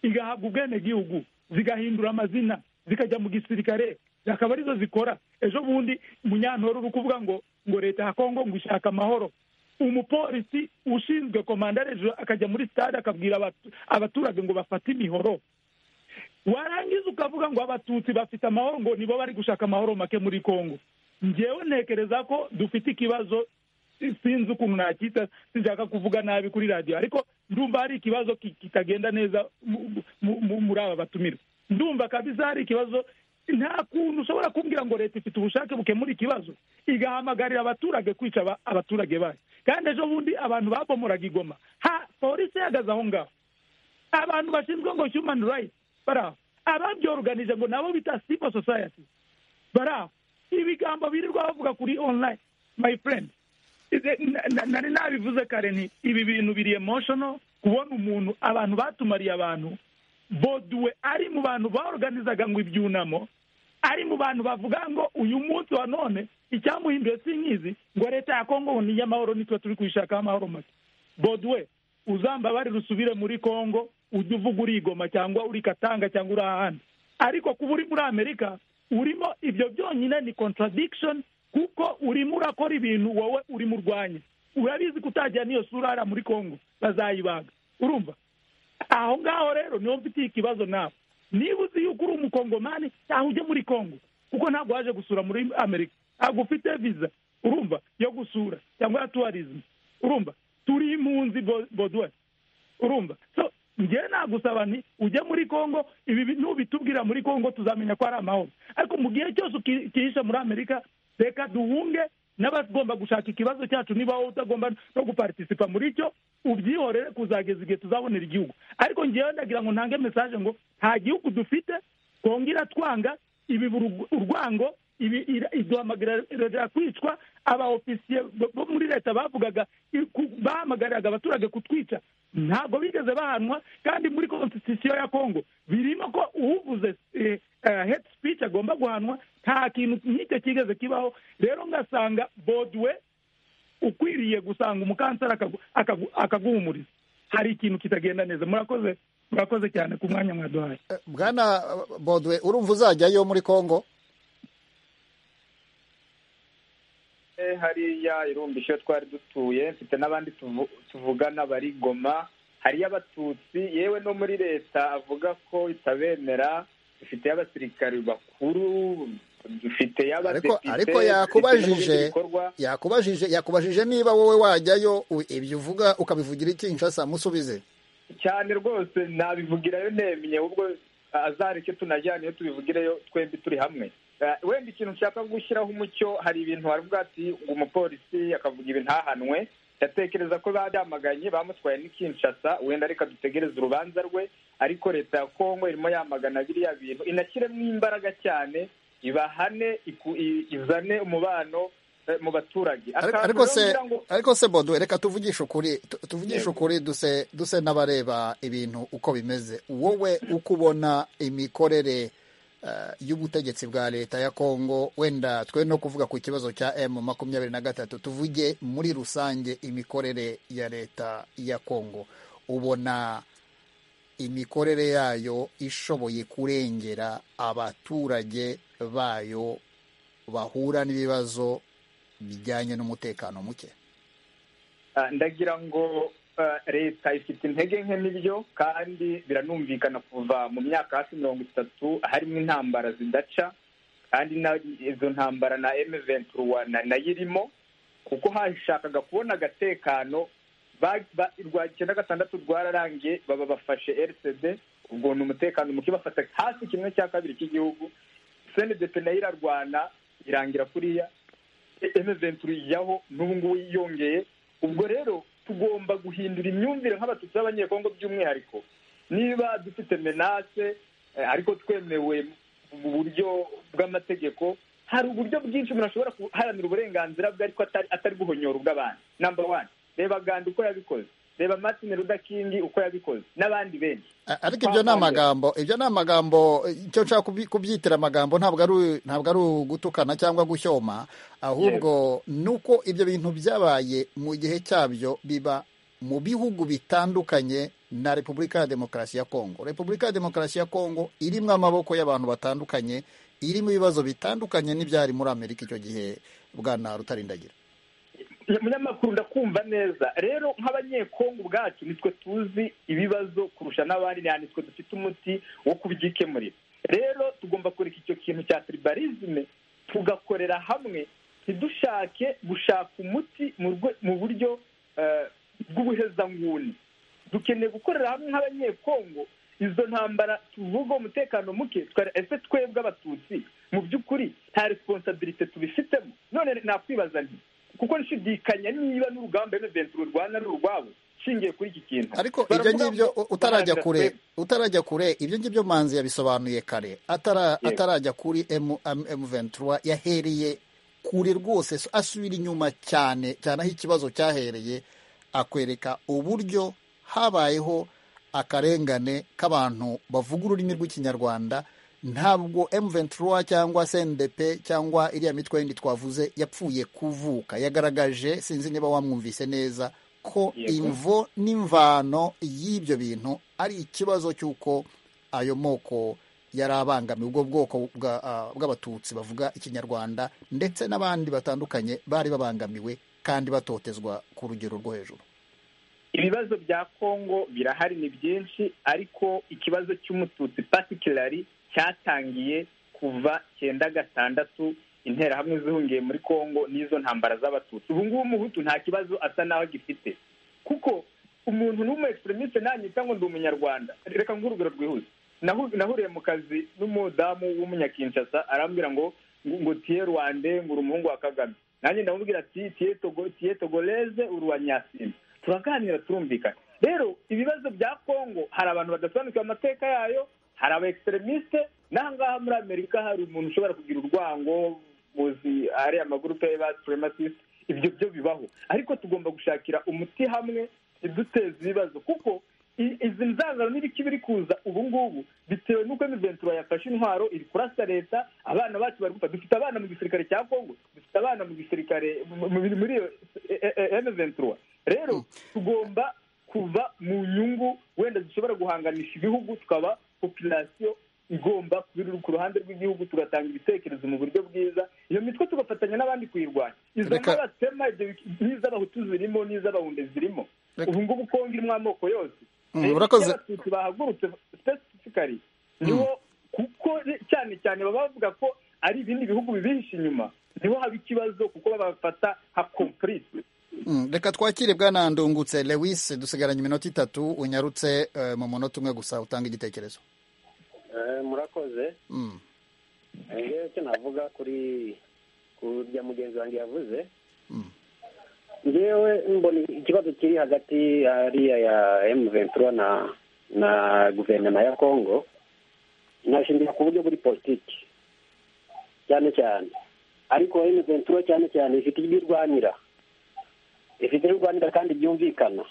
igahabwa ubwenegihugu zigahindura amazina zikajya mu gisirikare akaba arizo zikora ejo bundi munyantoro uri kuvuga ngo ngo leta ya congo ngo ishaka amahoro umupolisi ushinzwe komanda hejuru akajya muri stade akabwira abatu- abaturage ngo bafate imihoro warangiza ukavuga ngo abatutsi bafite amahoro ngo nibo bari gushaka amahoro make muri congo ngewe ntekereza ko dufite ikibazo si- sinzi ukuntu nakita sinshaka kuvuga nabi kuri radiyo ariko ndumva hari ikibazo ki- kitagenda neza mu- mu- mu- muri aba batumirwa ndumva kabisa hari ikibazo nta kuntu ushobora kumbwira ngo leta ifite ubushake bukemura ikibazo igahamagarira abaturage kwica aba- abaturage bayo kandi ejo bundi abantu babomoraga igoma ha polisi ihagaze aho ngaho abantu bashinzwe ngo human rights bari aho ababyoruganije ngo nabo bita civil society bari aho ibigambo birirwa bavuga kuri online my friend Ize- na- na- nari nabivuze kare nti ibi bintu biri emotional kubona umuntu abantu batumariye abantu boduwe ari mu bantu baorganizaga ngo ibyunamo ari mu bantu bavuga ngo uyu munsi wa none icyamuhinduye si nkizi ngo leta ya kongo ngo ni iy'amahoro nitwe turi kuyishakaho amahoro make boduwe uzambabare rusubire muri kongo ujye uvuga uri igoma cyangwa uri katanga cyangwa uri ahandi ariko kuba uri muri amerika urimo ibyo byonyine ni contradiction kuko urimo urakora ibintu wowe uri mu rwanya urabizi ko utajya n'iyo sura hariya muri congo bazayibaga urumva aho ngaho rero niho mfitiye ikibazo nawe niba uzi yuko uri umukongomani cyangwa ujye muri congo kuko ntabwo waje gusura muri amerika ntabwo ufite viza urumva yo gusura cyangwa ya tuwarizmu urumva turi impunzi boduwe urumva so njyewe nagusaba nti ujye muri congo ibi nubitubwira muri congo tuzamenya ko ari amahoro ariko mu gihe cyose ukihisha muri amerika reka duhunge n'abagomba gushaka ikibazo cyacu niba wowe utagomba no guparitisipa muri cyo ubyihorere kuzageza igihe tuzabonera igihugu ariko ngewe ndagira ngo ntange mesaje ngo nta gihugu dufite twongera twanga ibi urwango ibi iduhamagarira kwicwa aba ofisiye bo muri leta bavugaga bahamagariraga abaturage kutwica ntabwo bigeze bahanwa kandi muri konstitusiyo ya kongo birimo ko uvuze hedi speech agomba guhanwa nta kintu nk'icyo kigeze kibaho rero ngasanga boduwe ukwiriye gusanga umukanseri akaguhumuriza hari ikintu kitagenda neza murakoze murakoze cyane ku mwanya mwaduhaye bwana boduwe urumva uzajyayo muri kongo hariya irumbisho twari dutuye mfite n'abandi tuvugana bari goma hariyo abatutsi yewe no muri leta avuga ko itabemera dufite abasirikari bakuru dufite y'abadepite ariko yakubajije yakubajije yakubajije niba wowe wajyayo ibyo uvuga ukabivugira iki nshasa musubize cyane rwose nabivugirayo ntemye ubwo azareke tunajyane iyo tubivugireyo twembi turi hamwe wenda ikintu nshaka gushyiraho umucyo hari ibintu hari ubwo ati umupolisi akavuga ibi ntahanwe ndatekereza ko babyamaganye bamutwaye n'ikinshasa wenda reka dutegereze urubanza rwe ariko leta ya kongo irimo yamagana biriya bintu inashyiremo imbaraga cyane ibahane izane umubano mu baturage ariko se ariko se bodo reka tuvugishe ukuri tuvugishe ukuri duse duse n'abareba ibintu uko bimeze wowe uko ubona imikorere y'ubutegetsi bwa leta ya kongo wenda twe no kuvuga ku kibazo cya emu makumyabiri na gatatu tuvuge muri rusange imikorere ya leta ya kongo ubona imikorere yayo ishoboye kurengera abaturage bayo bahura n'ibibazo bijyanye n'umutekano muke ndagira ngo leta ifite intege nke n'ibyo kandi biranumvikana kuva mu myaka hafi mirongo itatu harimo intambara zidaca kandi izo ntambara na emeventuruwa nayo irimo kuko hashakaga kubona agatekano urwa icyenda gatandatu rwararangiye baba bafashe rcd ubwo ni umutekano muke bafata hafi kimwe cya kabiri cy'igihugu senedete nayo irarwana irangira kuriya emeventuru ijyaho n'ubu ngubu yiyongeye ubwo rero tugomba guhindura imyumvire nk'abatutsi b'abanyekongo by'umwihariko niba dufite menase ariko twemewe mu buryo bw'amategeko hari uburyo bwinshi umuntu ashobora guharanira uburenganzira bwe ariko atari guhonyora ubw'abantu namba wani reba gandi uko yabikoze reba martin rudakingi uko yabikoze n'abandi benshi ariko ibyo ni amagambo ibyo ni amagambo icyo nshaka kubyitira amagambo ntabwo ari ntabwo ari ugutukana cyangwa gushyoma ahubwo nuko ibyo bintu byabaye mu gihe cyabyo biba mu bihugu bitandukanye na repubulika ya demokarasi ya kongo repubulika ya demokarasi ya kongo irimo amaboko y'abantu batandukanye irimo ibibazo bitandukanye n'ibyari muri amerika icyo gihe bwana rutarindagira munyamakuru ndakumva neza rero nk'abanyekongo ubwacu nitwe tuzi ibibazo kurusha n'abandi nitwe dufite umuti wo kubyikemurira rero tugomba kureka icyo kintu cya tiribarizme tugakorera hamwe ntidushake gushaka umuti mu buryo bw'ubuhezanguni dukeneye gukorera hamwe nk'abanyekongo izo ntambara tuvuga umutekano muke ese twebwe abatutsi mu by'ukuri nta responsabilite tubifitemo none nakwibaza nti kuko nshidikanya niba n'urugamba emuventuro rwanda ari urwabo nshingiye kuri iki kintu ariko ibyo ngibyo utarajya kure utarajya kure ibyo ngibyo manzi yabisobanuye kare atarajya kuri emuventura yahereye kure rwose asubira inyuma cyane cyane aho ikibazo cyahereye akwereka uburyo habayeho akarengane k'abantu bavuga ururimi rw'ikinyarwanda ntabwo M23 cyangwa CNDP cyangwa iriya mitwe yindi twavuze yapfuye kuvuka yagaragaje sinzi niba wamwumvise neza ko imvo n'imvano y'ibyo bintu ari ikibazo cy'uko ayo moko yari abangamiye ubwo bwoko bwa- ah, bw'abatutsi bavuga ikinyarwanda ndetse n'abandi batandukanye bari babangamiwe kandi batotezwa ku rugero rwo hejuru ibibazo bya kongo birahari ni byinshi ariko ikibazo cy'umututsi patikirari cyatangiye kuva cyenda gatandatu interahamwe zihungiye muri kongo n'izo ntambara z'abatutsi ubu ngubu umuhutu nta kibazo asa n'aho agifite kuko umuntu n'umu egiseremisite nanyita ngo ndi umunyarwanda reka ngo urugero rwihuse Nahu- nahuriye mu kazi n'umudamu w'umunyakinshasa arambwira ngo ngo ngo tiye rwande ngo uri umuhungu wa kagame nanjye ndamubwira ati tiye togo tiye togoleze uri uwa nyasimba turaganira turumvikana rero ibibazo bya kongo hari abantu badasobanukiwe amateka yayo hari aba egiseremisite n'aha ngaha muri amerika hari umuntu ushobora kugira urwango muzi ari amagurupe ba suprematisite ibyo byo bibaho ariko tugomba gushakira umuti hamwe iduteza ibibazo kuko i- izi nzangano n'ibiki biri kuza ubu ngubu bitewe n'uko emiventura yafashe intwaro iri kurasa leta abana bacu bari gupfa dufite abana mu gisirikare cya kongo dufite abana mu gisirikare mu- mu- muri iyo emiventura rero tugomba kuva mu nyungu wenda zishobora guhanganisha ibihugu tukaba populasiyo igomba kuba iri ku ruhande rw'igihugu tugatanga ibitekerezo mu buryo bwiza iyo mitwe tugafatanya n'abandi kuyirwanya izo Reka- n'abatema n'iz'abahutu zirimo n'iz'abahunde zirimo ubu ngubu kongo irimo amoko yose Mm, Rero urakoze. iyo abatutsi bahagurutse specifically niho kuko re- cyane cyane baba bavuga ko ari ibindi bihugu bibihishe inyuma niho haba ikibazo kuko babafata nka complice Mm, reka twakire bwana ndungutse lewis dusigaranye iminota itatu unyarutse eh, mu munota umwe gusa utanga igitekerezo Eh, murakoze Mm. ngewe icyo navuga kuri kurya mugenzi wanjye yavuze ngewe mbona ikibazo kiri hagati hariya ya emu ventura na na guverinoma ya kongo nashingira ku buryo buri politiki cyane cyane ariko emu ventura cyane cyane ifite ibyo irwanira ifite ibyo irwanira kandi byumvikana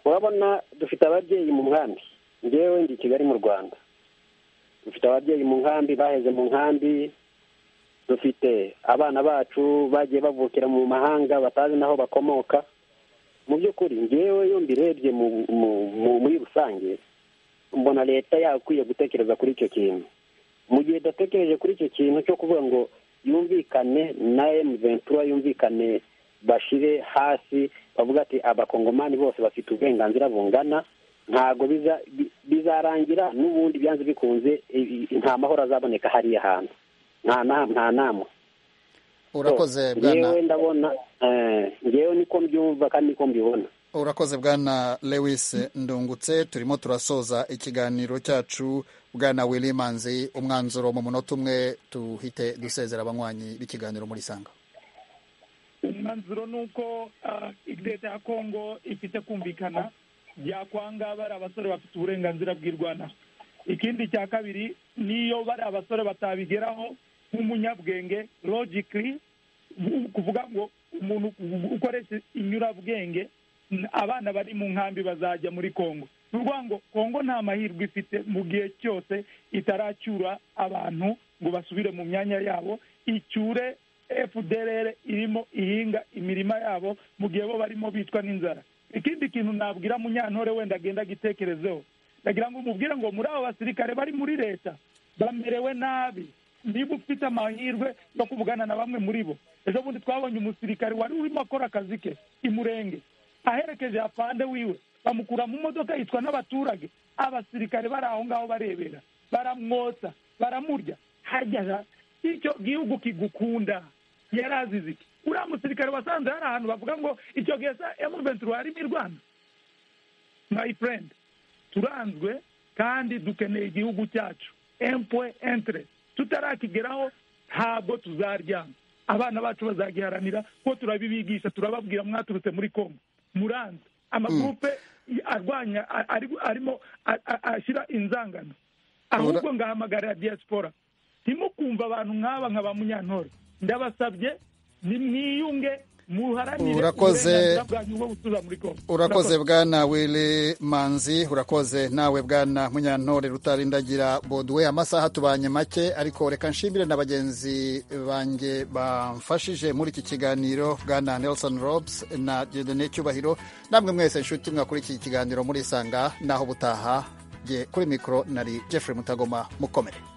urabona dufite ababyeyi mu nkambi ngewe ndi i kigali mu rwanda dufite ababyeyi mu nkambi baheze mu nkambi dufite abana bacu bagiye bavukira mu mahanga batazi n'aho bakomoka mu by'ukuri ngewe iyo mbirebye mu, mu, mu, muri rusange mbona leta yakwiye gutekereza kuri icyo kintu mu gihe idatekereje kuri icyo kintu cyo kuvuga ngo yumvikane na emu ventura yumvikane bashire hasi bavuga ati abakongomani bose bafite uburenganzira bungana ntabwo biza- bi- bizarangira n'ubundi byanze bikunze i- i- nta mahoro azaboneka hariya hantu nta na- nta namwe urakoze So, bwana ngewe ndabona eh, ngewe niko mbyumva kandi niko mbibona urakoze bwana lewis ndungutse turimo turasoza ikiganiro cyacu bwana wilimanzi umwanzuro mu munota umwe tuhite dusezera abanywanyi b'ikiganiro muri sanga umwanzuro ni uko ah, leta ya kongo ifite kumvikana byakwanga bari abasore bafite uburenganzira bw'irwana ikindi cya kabiri niyo bari abasore batabigeraho nk'umunyabwenge logically ni ukuvuga ngo umuntu ukoresha inyurabwenge n- abana bari mu nkambi bazajya muri kongo ni ukuvuga ngo kongo nta mahirwe ifite mu gihe cyose itaracyura abantu ngo basubire mu myanya yabo icyure fdrr irimo ihinga imirima yabo mu gihe bo barimo bicwa n'inzara ikindi kintu nabwira munyantore wenda agenda agitekerezeho ndagira ngo umubwire ngo muri abo basirikare bari muri leta bamerewe nabi niba ufite amahirwe yo kuvugana na bamwe muri bo ejo bundi twabonye umusirikare wari urimo akora akazi ke i murenge aherekeje afande wiwe bamukura mu modoka yitwa n'abaturage abasirikare bari aho ngaho barebera baramwotsa baramurya hajya icyo gihugu kigukunda yari azize iki uriya musirikare wasanze hari ahantu bavuga ngo icyo gihe sa emuventura yarimo irwana my friend turanzwe kandi dukeneye igihugu cyacu empwe entre tutarakigeraho ntabwo tuzaryama abana bacu bazagiharanira ko turabibigisha turababwira mwaturutse muri kongo muranze amagurupe arwanya a- ari- arimo a- a- ashyira inzangano ahubwo ngahamagarira diaspora ntimukumva abantu nk'aba nka ba munyantore ndabasabye nimwiyunge muharanire Urakoze. uburenganzira bwanyu bwo gutuza muri kongo urakoze bwana wili manzi urakoze nawe bwana munyantore rutarindagira boduwe amasaha tubanye make ariko reka nshimire na bagenzi banjye bamfashije muri iki kiganiro bwana nelson robes na diodone cyubahiro namwe mwese nshuti mwakurikiye ikiganiro murisanga naho butaha kuri mikoro nari jeffrey mutagoma mukomere